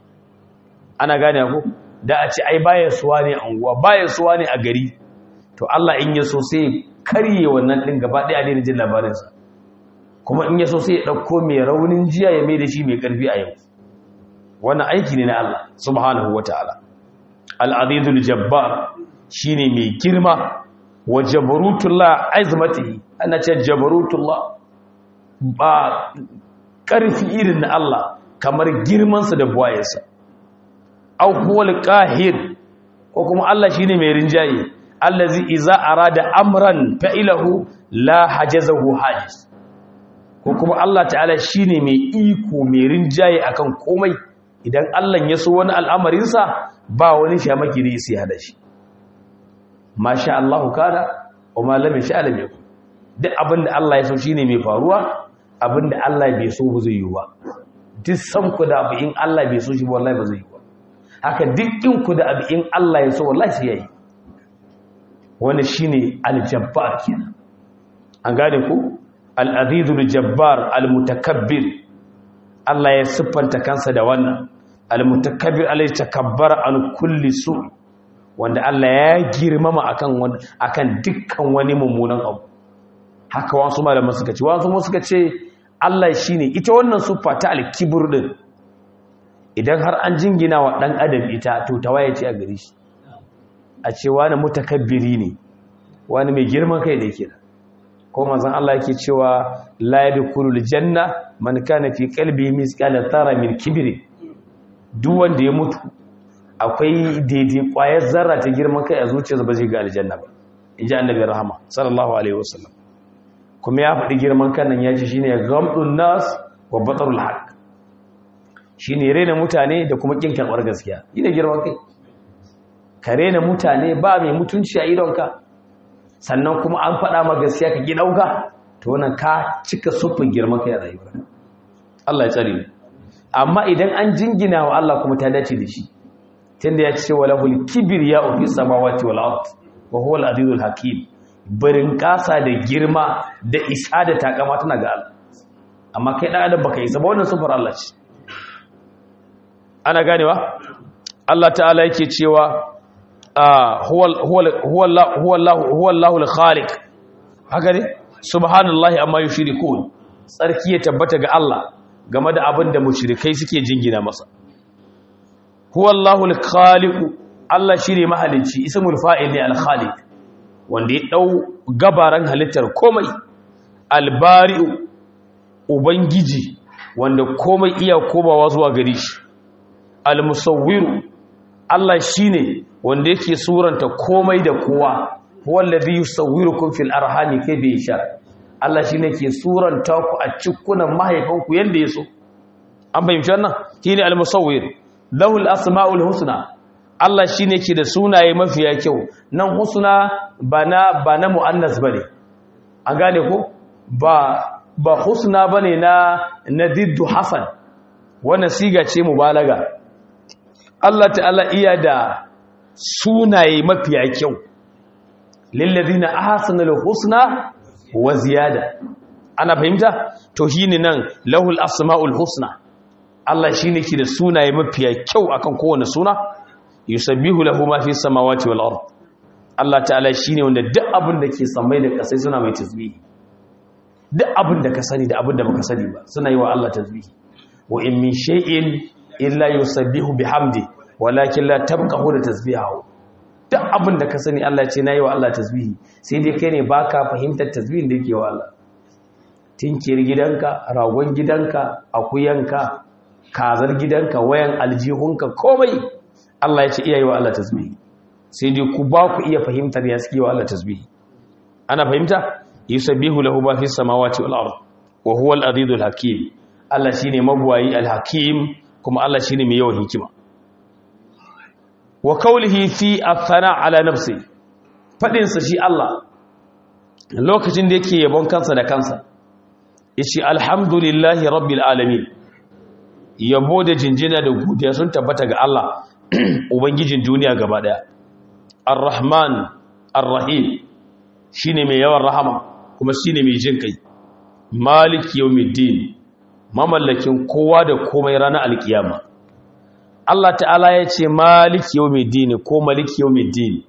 Speaker 1: ana gane ku da a ce ai baya suwa ne a unguwa baya suwa ne a gari to Allah in ya so sai karye wannan din gaba daya ne jin labarinsa kuma in ya so sai ya dauko mai raunin jiya ya mai da shi mai karfi a yau wannan aiki ne na Allah subhanahu wataala al-azizul jabbar shine mai girma wa jabarutullah azmatihi ana ce jabarutullah ba karfi irin na Allah kamar girmansa da buwayensa aw huwal qahir ko kuma Allah shine mai rinjaye allazi iza arada amran fa'ilahu la hajazahu hajiz ko kuma Allah ta'ala shine mai iko mai rinjaye akan komai idan Allah ya so wani al'amarin sa ba wani shamaki da yake hada shi masha Allah kana wa ma lam yasha lam yakun duk abinda Allah ya so shine mai faruwa abinda Allah bai so ba zai yi ba duk san ku da abu in Allah bai so shi wallahi ba zai yi ba haka dukkin ku da abu in Allah ya so wallahi sai yayi wani shine al-jabbar kenan an gane ku al-azizul jabbar al-mutakabbir Allah ya siffanta kansa da wannan al-mutakabbir alai takabbara an kulli su wanda Allah ya girmama akan akan dukkan wani mummunan abu haka wasu malaman suka ce wasu mu suka ce Allah shine ita wannan siffa ta al-kibr din idan har an jingina wa ɗan adam ita to tawaye ce a gari shi a ce wani mutakabbiri ne wani mai girman kai da ke ko manzon Allah yake cewa la yadkhulul janna man kana fi qalbi misqala tara min kibri duk wanda ya mutu akwai daidai kwayar zarra ta girman kai a zuciyarsa ba zai ga aljanna ba inji annabi rahama sallallahu alaihi wasallam kuma ya faɗi girman kan nan ya ce shine ghamdun nas wa batarul haqq shi ne rena mutane da kuma ƙin karɓar gaskiya yi da girman kai ka rena mutane ba mai mutunci a idonka sannan kuma an faɗa ma gaskiya ka ɗauka to wannan ka cika sufin girman kai a rayuwa Allah ya tsare amma idan an jingina wa Allah kuma ta dace da shi tunda ya ce wa lahul kibriya fi samawati wal ard wa huwa al-azizul hakim barin kasa da girma da isa da takama tana ga Allah amma kai dan adam baka isa ba wannan sufar Allah ce ana ganewa Allah ta'ala yake cewa huwa Allahul khaliq haka ne subhanallahi amma yushrikun tsarki ya tabbata ga Allah game da abin da mushrikai suke jingina masa huwa Allahul khaliq Allah shine mahalicci ismul fa'il ne al-khaliq wanda ya dau gabaran halittar komai al-bari'u ubangiji wanda komai iya komawa zuwa gare shi al-musawwiru Allah shine wanda yake suranta komai da kowa wallazi yusawwirukum fil arhami kayfa yasha Allah shine ke suranta ku a cikunan mahaifanku yanda yaso an bayyana wannan shine al-musawwir lahul asmaul husna Allah shine ke da sunaye mafiya kyau nan husna bana bana muannas bane an gane ko ba ba husna bane na nadiddu hasan wannan siga ce mubalaga Allah ta'ala iya da sunaye mafiya kyau lillazina ahsanul husna wa ziyada ana fahimta to shine nan lahul asmaul husna Allah shine ke da sunaye mafiya kyau akan kowane suna yusabbihu lahu ma fi samawati wal ard Allah ta'ala shine wanda duk abin da ke samai da kasai suna mai tasbihi duk abin da ka sani da abin da baka sani ba suna yi wa Allah tasbihi wa in min shay'in illa yusabbihu bihamdi walakin la tabqahu da tasbihahu duk abin da ka sani Allah ce nayi wa Allah tasbihi sai dai kai ne baka fahimtar tasbihin da yake wa Allah tinkiyar gidanka ragon gidanka akuyanka kazar gidanka wayan aljihunka komai Allah ya ce iya yi wa Allah tasbihi sai dai ku ba ku iya fahimtar ya suke wa Allah tasbihi ana fahimta yusabbihu lahu ma fis samawati wal ard wa huwa al azizul hakim Allah shine mabuwayi al hakim kuma Allah shine mai yawan hikima wa qawlihi fi athana ala nafsi fadin sa shi Allah lokacin da yake yabon kansa da kansa yace alhamdulillahi rabbil alamin yabo da jinjina da godiya sun tabbata ga Allah ubangijin duniya gaba daya ar-rahman ar-rahim shine mai yawan rahama kuma shine mai jin kai maliki yawmiddin mamallakin kowa da komai ranar alkiyama Allah ta'ala ya ce maliki yawmiddin ko maliki yawmiddin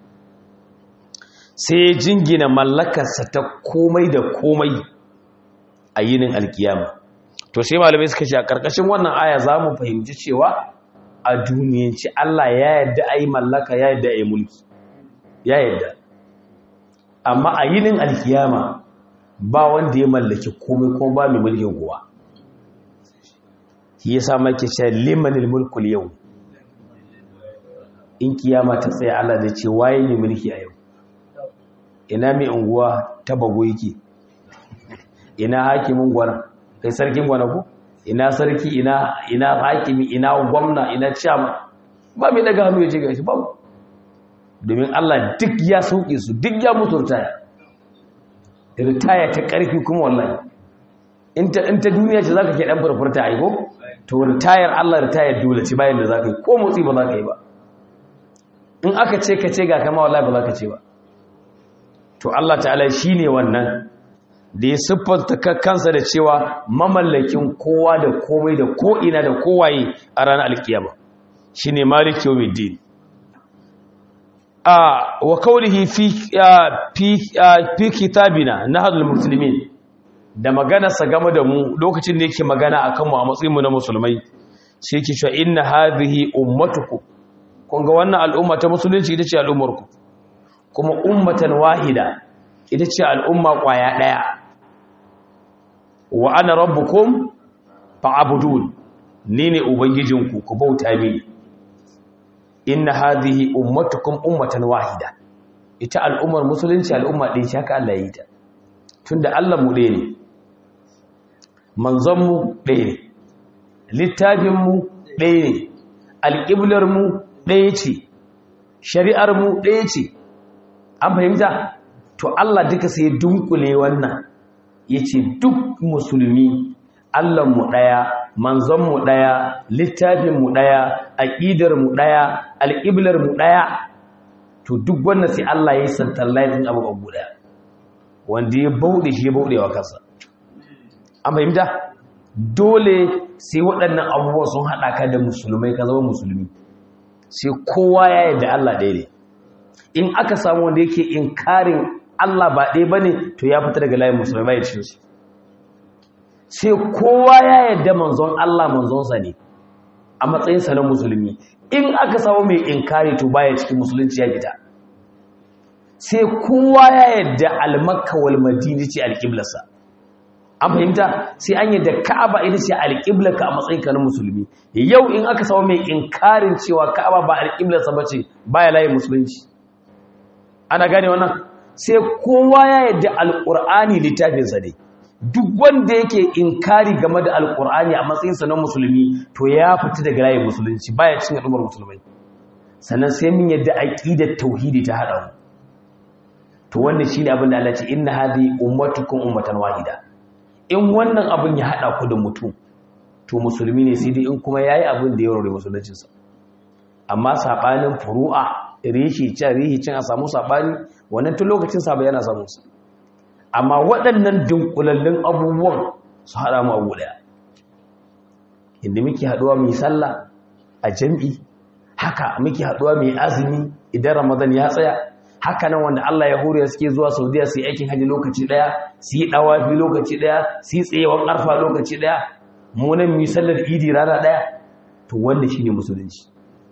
Speaker 1: sai jingina mallakarsa ta komai da komai a yinin alkiyama to sai malamai suka ce a ƙarƙashin wannan aya za mu fahimci cewa a duniyanci Allah ya yadda a yi mallaka ya yadda a yi mulki ya yadda amma a yinin alkiyama ba wanda ya mallaki komai kuma ba mai mulkin kowa shi yasa make ce limanil mulkul yau in kiyama ta tsaye Allah zai ce waye ne mulki a yau ina mai unguwa ta bago yake ina hakimin gwana kai sarkin gwana ko ina sarki ina ina hakimi ina gwamna ina chairman ba mai daga hannu ya ce gashi ba domin Allah duk ya sauke su duk ya mutu ritaya ritaya ta karfi kuma wallahi in ta in ta duniya ce zaka ke dan furfurta ai ko to ritayar Allah ritayar dole ce bayan da zaka yi ko motsi ba zaka yi ba in aka ce ka ce ga kama wallahi ba zaka ce ba to Allah ta'ala shine wannan da ya siffanta kansa da cewa mamallakin kowa da komai da ko'ina da kowaye a ranar alkiyama shi ne maliki yau mai a wa kaurihi fi kitabina na hadul musulmi da maganarsa game da mu lokacin da yake magana a kanmu a matsayinmu na musulmai shi yake cewa inna hadhihi ummatuku kun ga wannan al'umma ta musulunci ita ce al'ummarku kuma ummatan wahida ita ce al'umma kwaya ɗaya wa ana rabbukum fa'budun ni ne ubangijinku ku bauta mini inna hadhihi ummatukum ummatan wahida ita al'ummar musulunci al'umma ɗin shi haka Allah ya yi ta tunda Allah mu ɗaya ne manzon mu ɗaya ne littafin mu ɗaya ne alƙiblar mu ɗaya ce shari'ar mu ɗaya ce an fahimta to Allah duka sai dunkule wannan yace duk musulmi mu ɗaya manzonmu ɗaya littafinmu ɗaya aƙidarmu ɗaya alƙiblarmu ɗaya to duk wannan sai Allah ya yi santallahin abu abu ɗaya wanda ya bauɗe shi ya bauɗe wa kansa an fahimta dole sai waɗannan abubuwa sun haɗa ka da musulmai ka zama musulmi sai kowa ya yarda Allah ɗaya ne in aka samu wanda yake inkarin Allah ba ɗaya ba ne to ya fita daga layin musulmai ba ya cikin su sai kowa ya yadda manzon Allah manzonsa ne a matsayinsa na musulmi in aka samu mai inkari to baya cikin musulunci ya fita sai kowa ya yadda almakka wal madina ce alƙiblarsa an fahimta sai an yadda ka'aba ita ce alƙiblarka a matsayinka na musulmi yau in aka samu mai inkarin cewa ka'aba ba alƙiblarsa ba ce baya layin musulunci ana gane wannan sai kowa ya yadda alƙur'ani littafinsa ne duk wanda yake inkari game da alƙur'ani a matsayinsa na musulmi to ya fita daga layin musulunci baya cin al'ummar musulmai sannan sai mun yadda aqidar tauhidi ta hada mu to wannan shine abin da Allah ce inna hadhi ummatukum ummatan wahida in wannan abin ya hada ku da mutum to musulmi ne sai dai in kuma yayi abin da ya rore musuluncinsa amma sabanin furu'a rishi can rihi can a samu sabani wannan tun lokacin sa yana samu su amma waɗannan dunkulallun abubuwan su haɗa mu abu ɗaya inda muke haɗuwa mai sallah a jam'i haka muke haɗuwa mai azumi idan ramadan ya tsaya haka nan wanda Allah ya hore suke zuwa saudiya su yi aikin hajji lokaci ɗaya su yi ɗawafi lokaci ɗaya su yi tsayewan ƙarfa lokaci ɗaya munan mai sallar idi rana ɗaya to wanda shi ne musulunci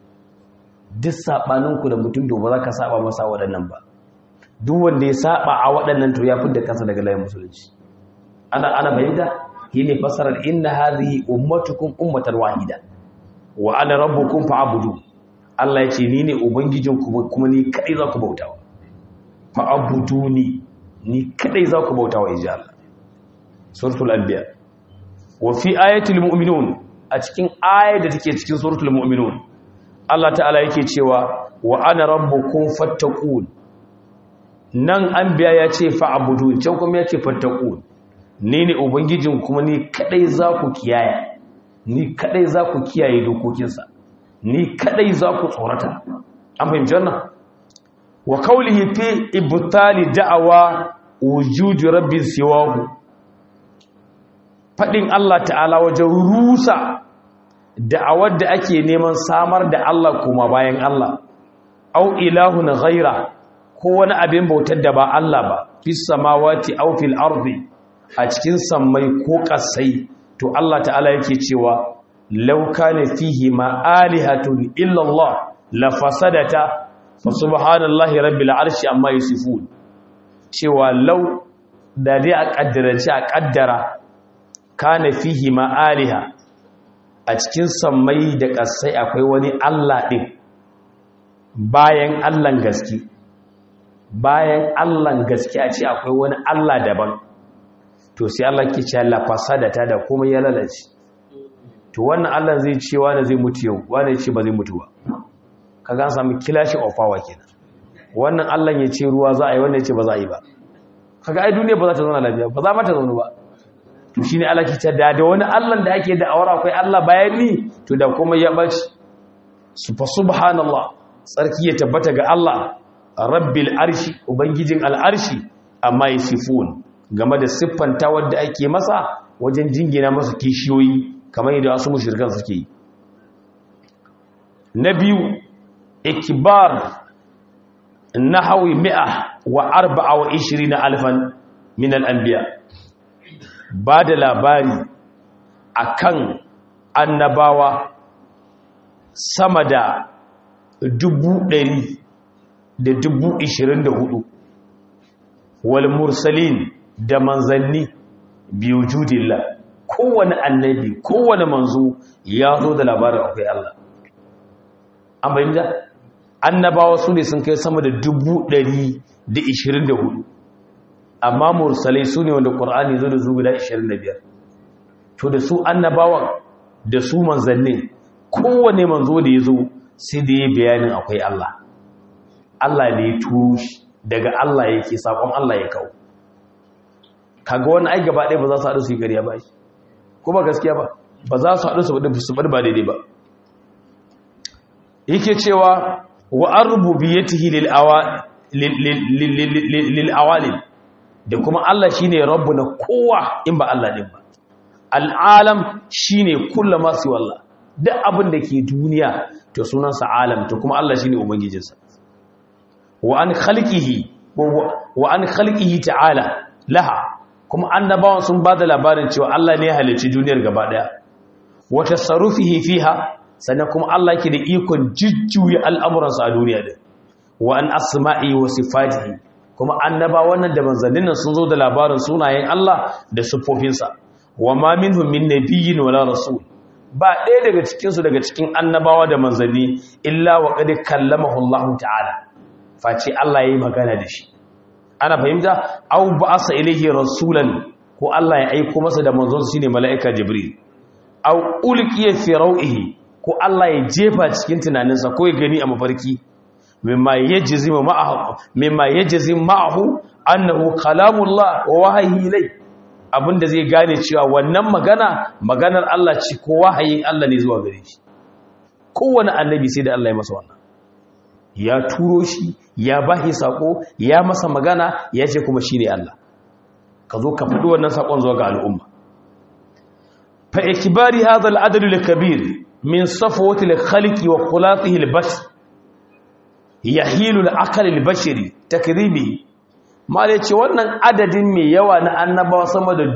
Speaker 1: duk saɓaninku da mutum da ba za ka saba masa waɗannan ba duk wanda ya saba a waɗannan to ya fidda kansa daga layin musulunci ana ana bayyana shi ne fasarar inna hadhihi ummatukum ummatan wahida wa ana rabbukum fa'budu Allah ya ce ni ne ubangijinku kuma ni kai za ku bautawa fa'buduni ni kadai za ku bauta wa inji Allah suratul anbiya wa fi ayatul mu'minun a cikin ayar da take cikin suratul mu'minun Allah ta'ala yake cewa wa ana rabbukum fattaqun nan anbiya ya ce fa'budun can kuma ya ce fattaqun ni ne ubangijin kuma ni kadai za ku kiyaye ni kadai za ku kiyaye dokokinsa ni kadai za ku tsorata an fahimci wannan wa kaulihi fi ibtali da'awa wujudi rabbin siwahu fadin Allah ta'ala wajen rusa da'awar da ake neman samar da Allah kuma bayan Allah au ilahun ghaira ko wani abin bautar da ba Allah ba fis samawati aw fil ardi a cikin sammai ko kasai to Allah ta'ala yake cewa law kana fihi ma alihatun illa Allah la fasadata fa subhanallahi rabbil arshi amma yusifun cewa law da dai a kaddarance a kaddara kana fihi ma aliha a cikin sammai da kasai akwai wani Allah din bayan Allahn gaske bayan Allahn gaske a ce akwai wani Allah daban to sai Allah ke ce la fasadata da kuma ya lalace to wannan Allah zai ce wani zai mutu yau wani ce ba zai mutu ba kaga an samu kilashin of power kenan wannan Allah ya ce ruwa za a yi wannan ya ce ba za a yi ba kaga ai duniya ba za ta zauna lafiya ba za ma ta zauna ba to shine Allah ke ce da da wani Allah da ake da awara akwai Allah bayan ni to da kuma ya bace subhanallah tsarki ya tabbata ga Allah rabbil arshi ubangijin al'arshi amma yasifun game da siffanta wadda ake masa wajen jingina masa kishiyoyi kamar yadda wasu mushrikan suke yi na biyu ikbar nahawi mi'a wa arba'a wa ishirina alfan min al'anbiya ba da labari akan annabawa sama da dubu ɗari da dubu ishirin da hudu wal mursalin da manzanni biyu judilla kowane annabi kowane manzo ya zo da labarin akwai Allah an bayyana annabawa su ne sun kai sama da dubu ɗari da ishirin da hudu amma mursalai su ne wanda ƙwar'ani zo da zuwa da ishirin da biyar to da su annabawan da su manzannin kowane manzo da ya zo sai da ya bayanin akwai Allah Allah ne ya turo shi daga Allah yake sakon Allah ya kawo kaga wani ai gaba ɗaya ba za su haɗu su yi ƙarya ba shi ko ba gaskiya ba ba za su haɗu su faɗi su faɗi ba daidai ba yake cewa wa an rububiyatihi lil awa lil awalil da kuma Allah shine rabbu na kowa in ba Allah din ba al'alam shine kullu ma su wallah duk abin da ke duniya to sunansa alam to kuma Allah shine ubangijinsa wa an khalqihi wa an khalqihi ta'ala laha kuma annabawan sun bada labarin cewa Allah ne ya halicci duniyar gaba daya wa tasarrufihi fiha sannan kuma Allah yake da ikon jujjuya al'amuransa a duniya din wa an asma'i wa sifatihi kuma annabawan nan da manzannin nan sun zo da labarin sunayen Allah da siffofinsa wa ma minhum min nabiyyin wala rasul ba ɗaya daga cikinsu daga cikin annabawa da manzanni illa wa qad kallamahu Allah ta'ala face Allah yayi magana da shi ana fahimta aw ba'asa ilayhi rasulan ko Allah ya aiko masa da manzon shine mala'ika jibril aw ulqiya fi raw'ihi ko Allah ya jefa cikin tunaninsa ko ya gani a mafarki mimma yajzimu ma'ahu mimma yajzimu ma'ahu annahu kalamullah wa wahyi ilayhi abinda zai gane cewa wannan magana maganar Allah ce ko wahayin Allah ne zuwa gare shi kowane annabi sai da Allah ya masa wannan ya turo shi ya bashi sako ya masa magana ya ce kuma shine Allah ka zo ka faɗi wannan sakon zuwa ga al'umma fa ikbari hadha al-adad al-kabir min safwati al-khaliqi wa khulatihi al-bashar yahilu al-aql al-bashari takribi mala ce wannan adadin mai yawa na annabawa sama da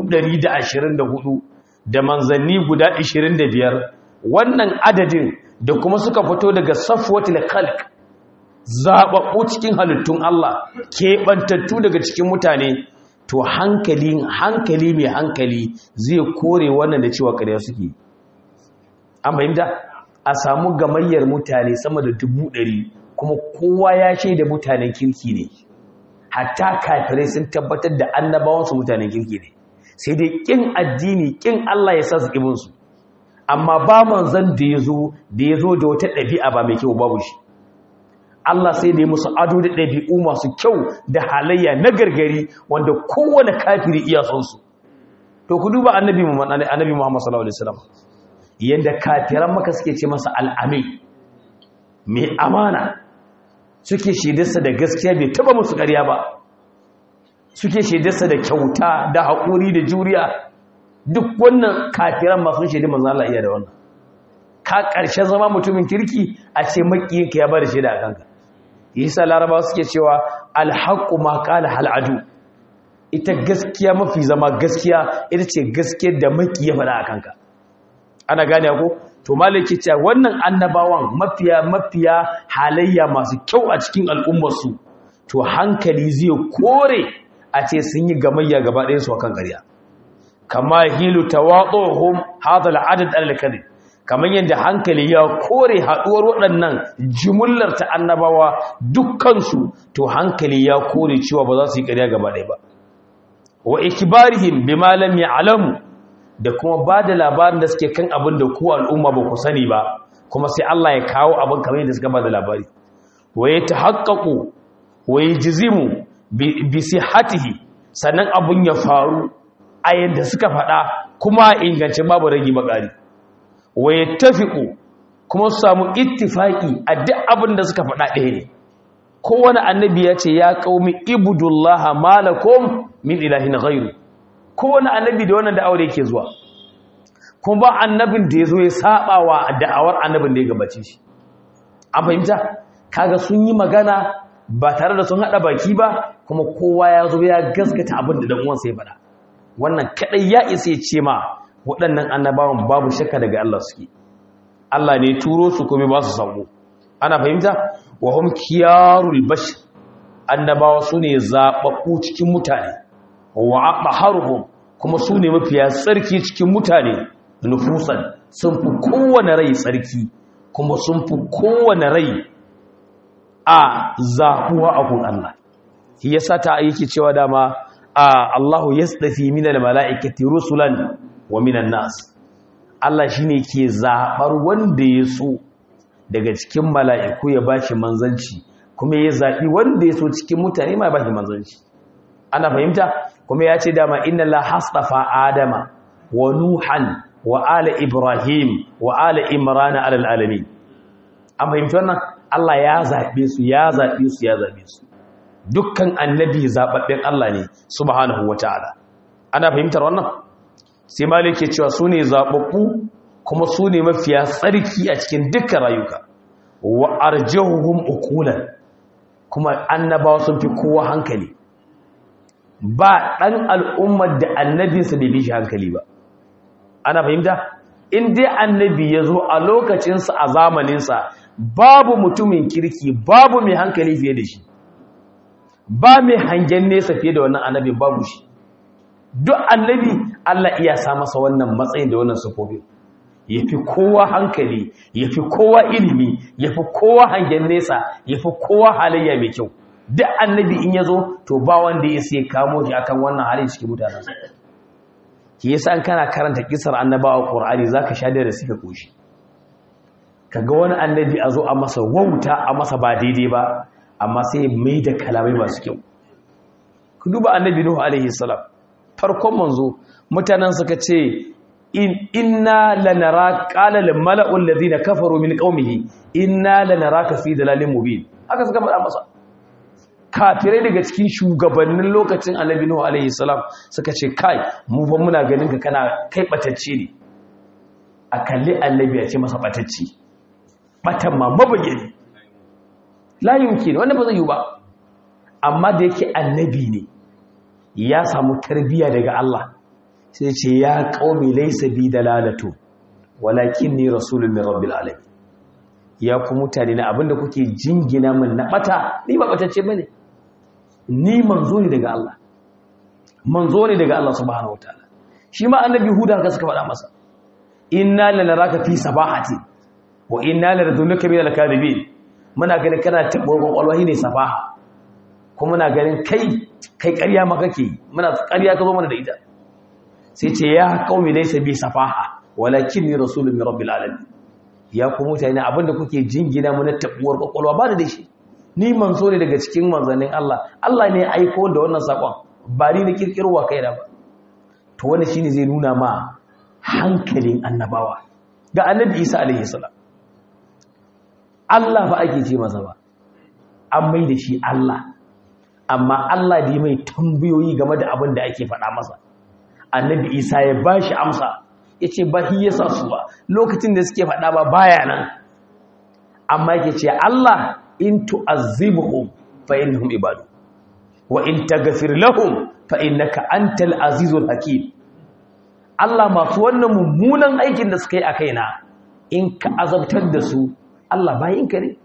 Speaker 1: 124 da manzanni guda 25 wannan adadin da kuma suka fito daga safwatul khalq zababbu cikin halittun Allah keɓantattu daga cikin mutane to hankali hankali mai hankali zai kore wannan da cewa ƙarya suke an fahimta a samu gamayyar mutane sama da dubu ɗari kuma kowa ya shaida mutanen kirki ne hatta kafirai sun tabbatar da annabawansu mutanen kirki ne sai dai kin addini kin Allah ya sa su kibinsu amma ba manzon da ya zo da ya zo da wata ɗabi'a ba mai kyau babu shi Allah sai da ya musu ado da ɗabi'u masu kyau da halayya na gargari wanda kowane kafiri iya son su to ku duba annabi Muhammad annabi Muhammad sallallahu alaihi wasallam yanda kafiran maka suke ce masa al'amin mai amana suke shaidarsa da gaskiya bai taba musu ƙarya ba suke shaidarsa da kyauta da haƙuri da juriya duk wannan kafiran masu shaidar manzo Allah iya da wannan ka ƙarshen zama mutumin kirki a ce makiyinka ya bada shaida a kanka yasa larabawa suke cewa alhaqqu ma qala hal adu ita gaskiya mafi zama gaskiya ita ce gaskiyar da maki ya faɗa a kanka ana gane ko to malaki ce wannan annabawan mafiya mafiya halayya masu kyau a cikin al'ummarsu to hankali zai kore a ce sun yi gamayya gaba ɗayan su akan ƙarya kama hilu tawaduhum hadha al'adad al-kadhib kamar yadda hankali ya kore haɗuwar waɗannan jimullar ta annabawa dukkansu to hankali ya kore cewa ba za su yi ƙarya gaba ɗaya ba wa ikibarihim bima lam ya'lamu da kuma ba da labarin da suke kan abin da ku al'umma ba ku sani ba kuma sai Allah ya kawo abin kamar yadda suka ba da labari wa ya tahaqqaqu wa yajzimu bi sihhatihi sannan abin ya faru a yadda suka faɗa kuma ingance babu ragi bakari wa yattafiqu kuma su samu ittifaki a duk abin da suka faɗa ɗaya ne kowane annabi ya ce ya qaumi ibudullaha malakum min ilahin ghairu kowane annabi da wannan da'awar yake zuwa kuma ba annabin da ya zo ya saba wa da'awar annabin da ya gabace shi an fahimta kaga sun yi magana ba tare da sun hada baki ba kuma kowa ya zo ya gaskata abin da dan uwansa ya faɗa wannan kadai ya isa ya ce ma waɗannan annabawan babu shakka daga Allah suke Allah ne turo su kuma ba su sako ana fahimta wa hum kiyarul bashar annabawa sune zababbu cikin mutane wa aqharuhum kuma su ne mafiya tsarki cikin mutane nufusan sun fi kowane rai tsarki kuma sun fi kowane rai a zahuwa a kun Allah shi yasa ta yake cewa dama a Allahu yasdafi minal mala'ikati rusulan wa minan nas Allah shine ke zabar wanda ya so daga cikin mala'iku ya bashi manzanci kuma ya zabi wanda ya so cikin mutane ma ya bashi manzanci ana fahimta kuma ya ce dama inna la hastafa adama wa nuhan wa ala ibrahim wa ala imran ala alamin an fahimta wannan Allah ya zabe su ya zabe su ya zabe su dukkan annabi zababben Allah ne subhanahu wataala ana fahimtar wannan sai malik ke cewa sune zababbu kuma sune mafiya tsarki a cikin dukkan rayuka wa arjahuhum uqulan kuma annabawa sun fi kowa hankali ba ɗan al'ummar da annabinsa bai bi shi hankali ba ana fahimta in dai annabi ya zo a lokacinsa a zamaninsa babu mutumin kirki babu mai hankali fiye da shi ba mai hangen nesa fiye da wannan annabin babu shi duk annabi Allah iya sa masa wannan matsayin da wannan sufofin ya fi kowa hankali ya fi kowa ilimi ya fi kowa hangen nesa ya fi kowa halayya mai kyau duk annabi in ya zo to ba wanda ya sai kamo shi akan wannan halin cikin mutanensa ki yasa an kana karanta kisar annabawa qur'ani zaka sha da suka koshi kaga wani annabi a zo a masa wauta a masa ba daidai ba amma sai mai da kalamai masu kyau ku duba annabi nuhu alaihi salam farkon manzo mutanen suka ce inna lanara qala lil mala'u alladhina kafaru min qaumihi inna lanaraka fi dalalin mubin haka suka faɗa masa kafirai daga cikin shugabannin lokacin annabi nuhu alaihi salam suka ce kai mu fa muna ganin ka kana kai batacce ne a kalli annabi ya ce masa batacce batan ma mabayyani la yumkin wannan ba zai yi ba amma da yake annabi ne ya samu tarbiya daga Allah sai ce ya qaumi laysa bi dalalatu walakinni rasulun min rabbil alamin ya ku mutane na abinda kuke jingina min na bata ni ba batacce bane ni manzo ne daga Allah manzo ne daga Allah subhanahu wataala shi ma annabi huda haka suka faɗa masa inna lanaraka fi sabahati wa inna laradunka min al-kadhibin muna ganin kana tabbar kwakwalwa ne sabaha kuma muna ganin kai kai ƙarya ma kake yi muna ƙarya ka zo mana da ita sai ce ya qaumi laysa bi safaha walakinni rasulun min rabbil alamin ya ku mutane abinda kuke jingina mu na tabuwar kwakwalwa ba da shi ni manzo ne daga cikin manzannin Allah Allah ne ya aiko da wannan sakon ba ni na kirkirwa kai da ba to wannan shine zai nuna ma hankalin annabawa ga annabi Isa alaihi salam Allah ba ake ce masa ba an mai da shi Allah amma Allah da mai tambayoyi game da abin da ake faɗa masa annabi Isa ya bashi amsa yace ba hi yasa su ba lokacin da suke faɗa ba baya nan amma yake ce Allah in tu'azzibuhum fa innahum ibadu wa in taghfir lahum fa innaka antal azizul hakim Allah masu wannan mummunan aikin da suka yi a kaina in ka azabtar da su Allah bayinka ne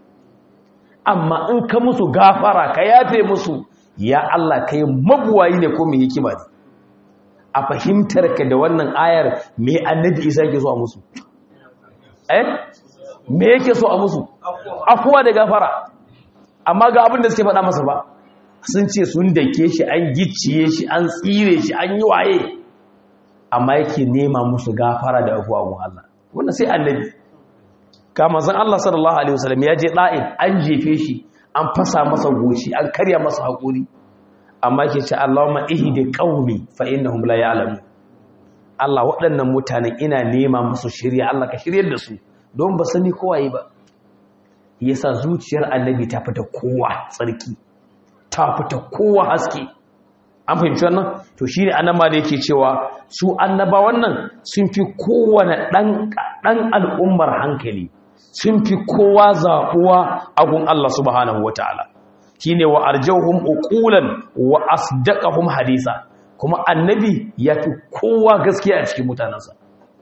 Speaker 1: amma in ka musu gafara ka yafe musu ya Allah kai mabuwayi ne ko mai hikima ne a fahimtar ka da wannan ayar me annabi Isa yake so a musu eh me yake so a musu afuwa da gafara amma ga abin da suke faɗa masa ba sun ce sun dake shi an gicciye shi an tsire shi an yi waye amma yake nema musu gafara da afuwa gun Allah wannan sai annabi kama zan Allah sallallahu alaihi wasallam ya je da'in an jefe shi an fasa masa goshi an karya masa hakuri amma yake ce Allahumma ihdi qaumi fa innahum la ya'lamun Allah waɗannan mutanen ina nema musu shirya Allah ka shiryar da su don ba sani kowaye ba yasa zuciyar annabi ta fita kowa tsarki ta fita kowa haske an fahimci wannan to shi ne annaba da yake cewa su annaba wannan sun fi kowane ɗan al'ummar hankali sun fi kowa zaɓuwa a gun Allah subhanahu wa ta'ala shi ne wa arjauhum uqulan wa asdaqahum hadisa kuma annabi ya fi kowa gaskiya a cikin mutanensa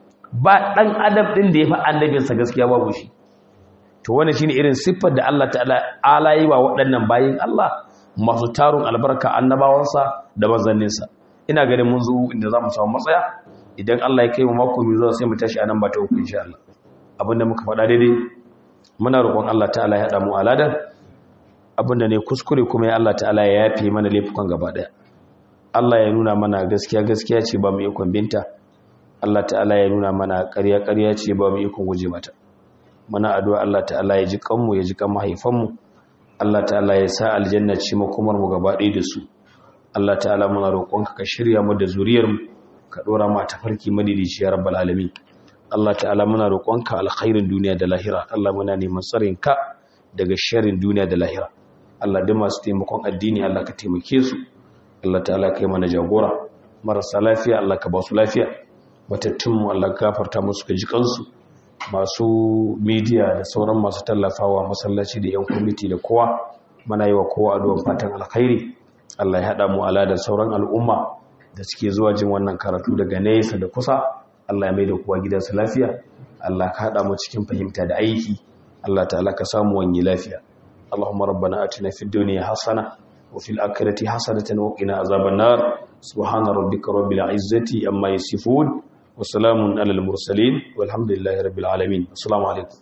Speaker 1: ba ɗan adam ɗin da ya fi annabinsa gaskiya babu shi to wani shine irin siffar da Allah ta'ala ala yi wa waɗannan bayin Allah masu tarun albarka annabawansa da manzanninsa ina ganin mun zo inda za mu samu matsaya idan Allah ya kai mu mako mai zuwa sai mu tashi anan ba ta uku insha Allah abinda muka faɗa daidai muna roƙon Allah ta'ala ya haɗa mu aladan abinda ne kuskure kuma ya Allah ta'ala ya yafe mana laifukan gaba ɗaya Allah ya nuna mana gaskiya gaskiya ce ba mu ikon binta Allah ta'ala ya nuna mana ƙarya ƙarya ce ba mu ikon guje mata muna addu'a Allah ta'ala ya ji kanmu ya ji kan mahaifanmu Allah ta'ala ya sa aljanna ce makomar mu gaba ɗaya da su Allah ta'ala muna roƙonka ka shirya mu da zuriyar mu ka dora mu a tafarki madidici ya rabbal alamin Allah ta'ala muna roƙonka alkhairin duniya da lahira Allah muna neman tsarin ka daga sharrin duniya da lahira Allah da masu taimakon addini Allah ka taimake su Allah ta'ala kai mana jagora marasa lafiya Allah ka ba su lafiya matattun mu Allah ka gafarta musu ka ji kansu masu media da sauran masu tallafawa masallaci da yan kwamiti da kowa mana yi wa kowa addu'ar fatan alkhairi Allah ya haɗa mu ala da sauran al'umma da suke zuwa jin wannan karatu daga nesa da kusa Allah ya mai da kowa gidansa lafiya Allah ka haɗa mu cikin fahimta da aiki Allah ta'ala ka samu wani lafiya Allahumma rabbana atina fid dunya hasana wa fil akhirati hasanatan wa qina azaban nar subhana rabbika rabbil izzati amma yasifun وسلام على المرسلين والحمد لله رب العالمين السلام عليكم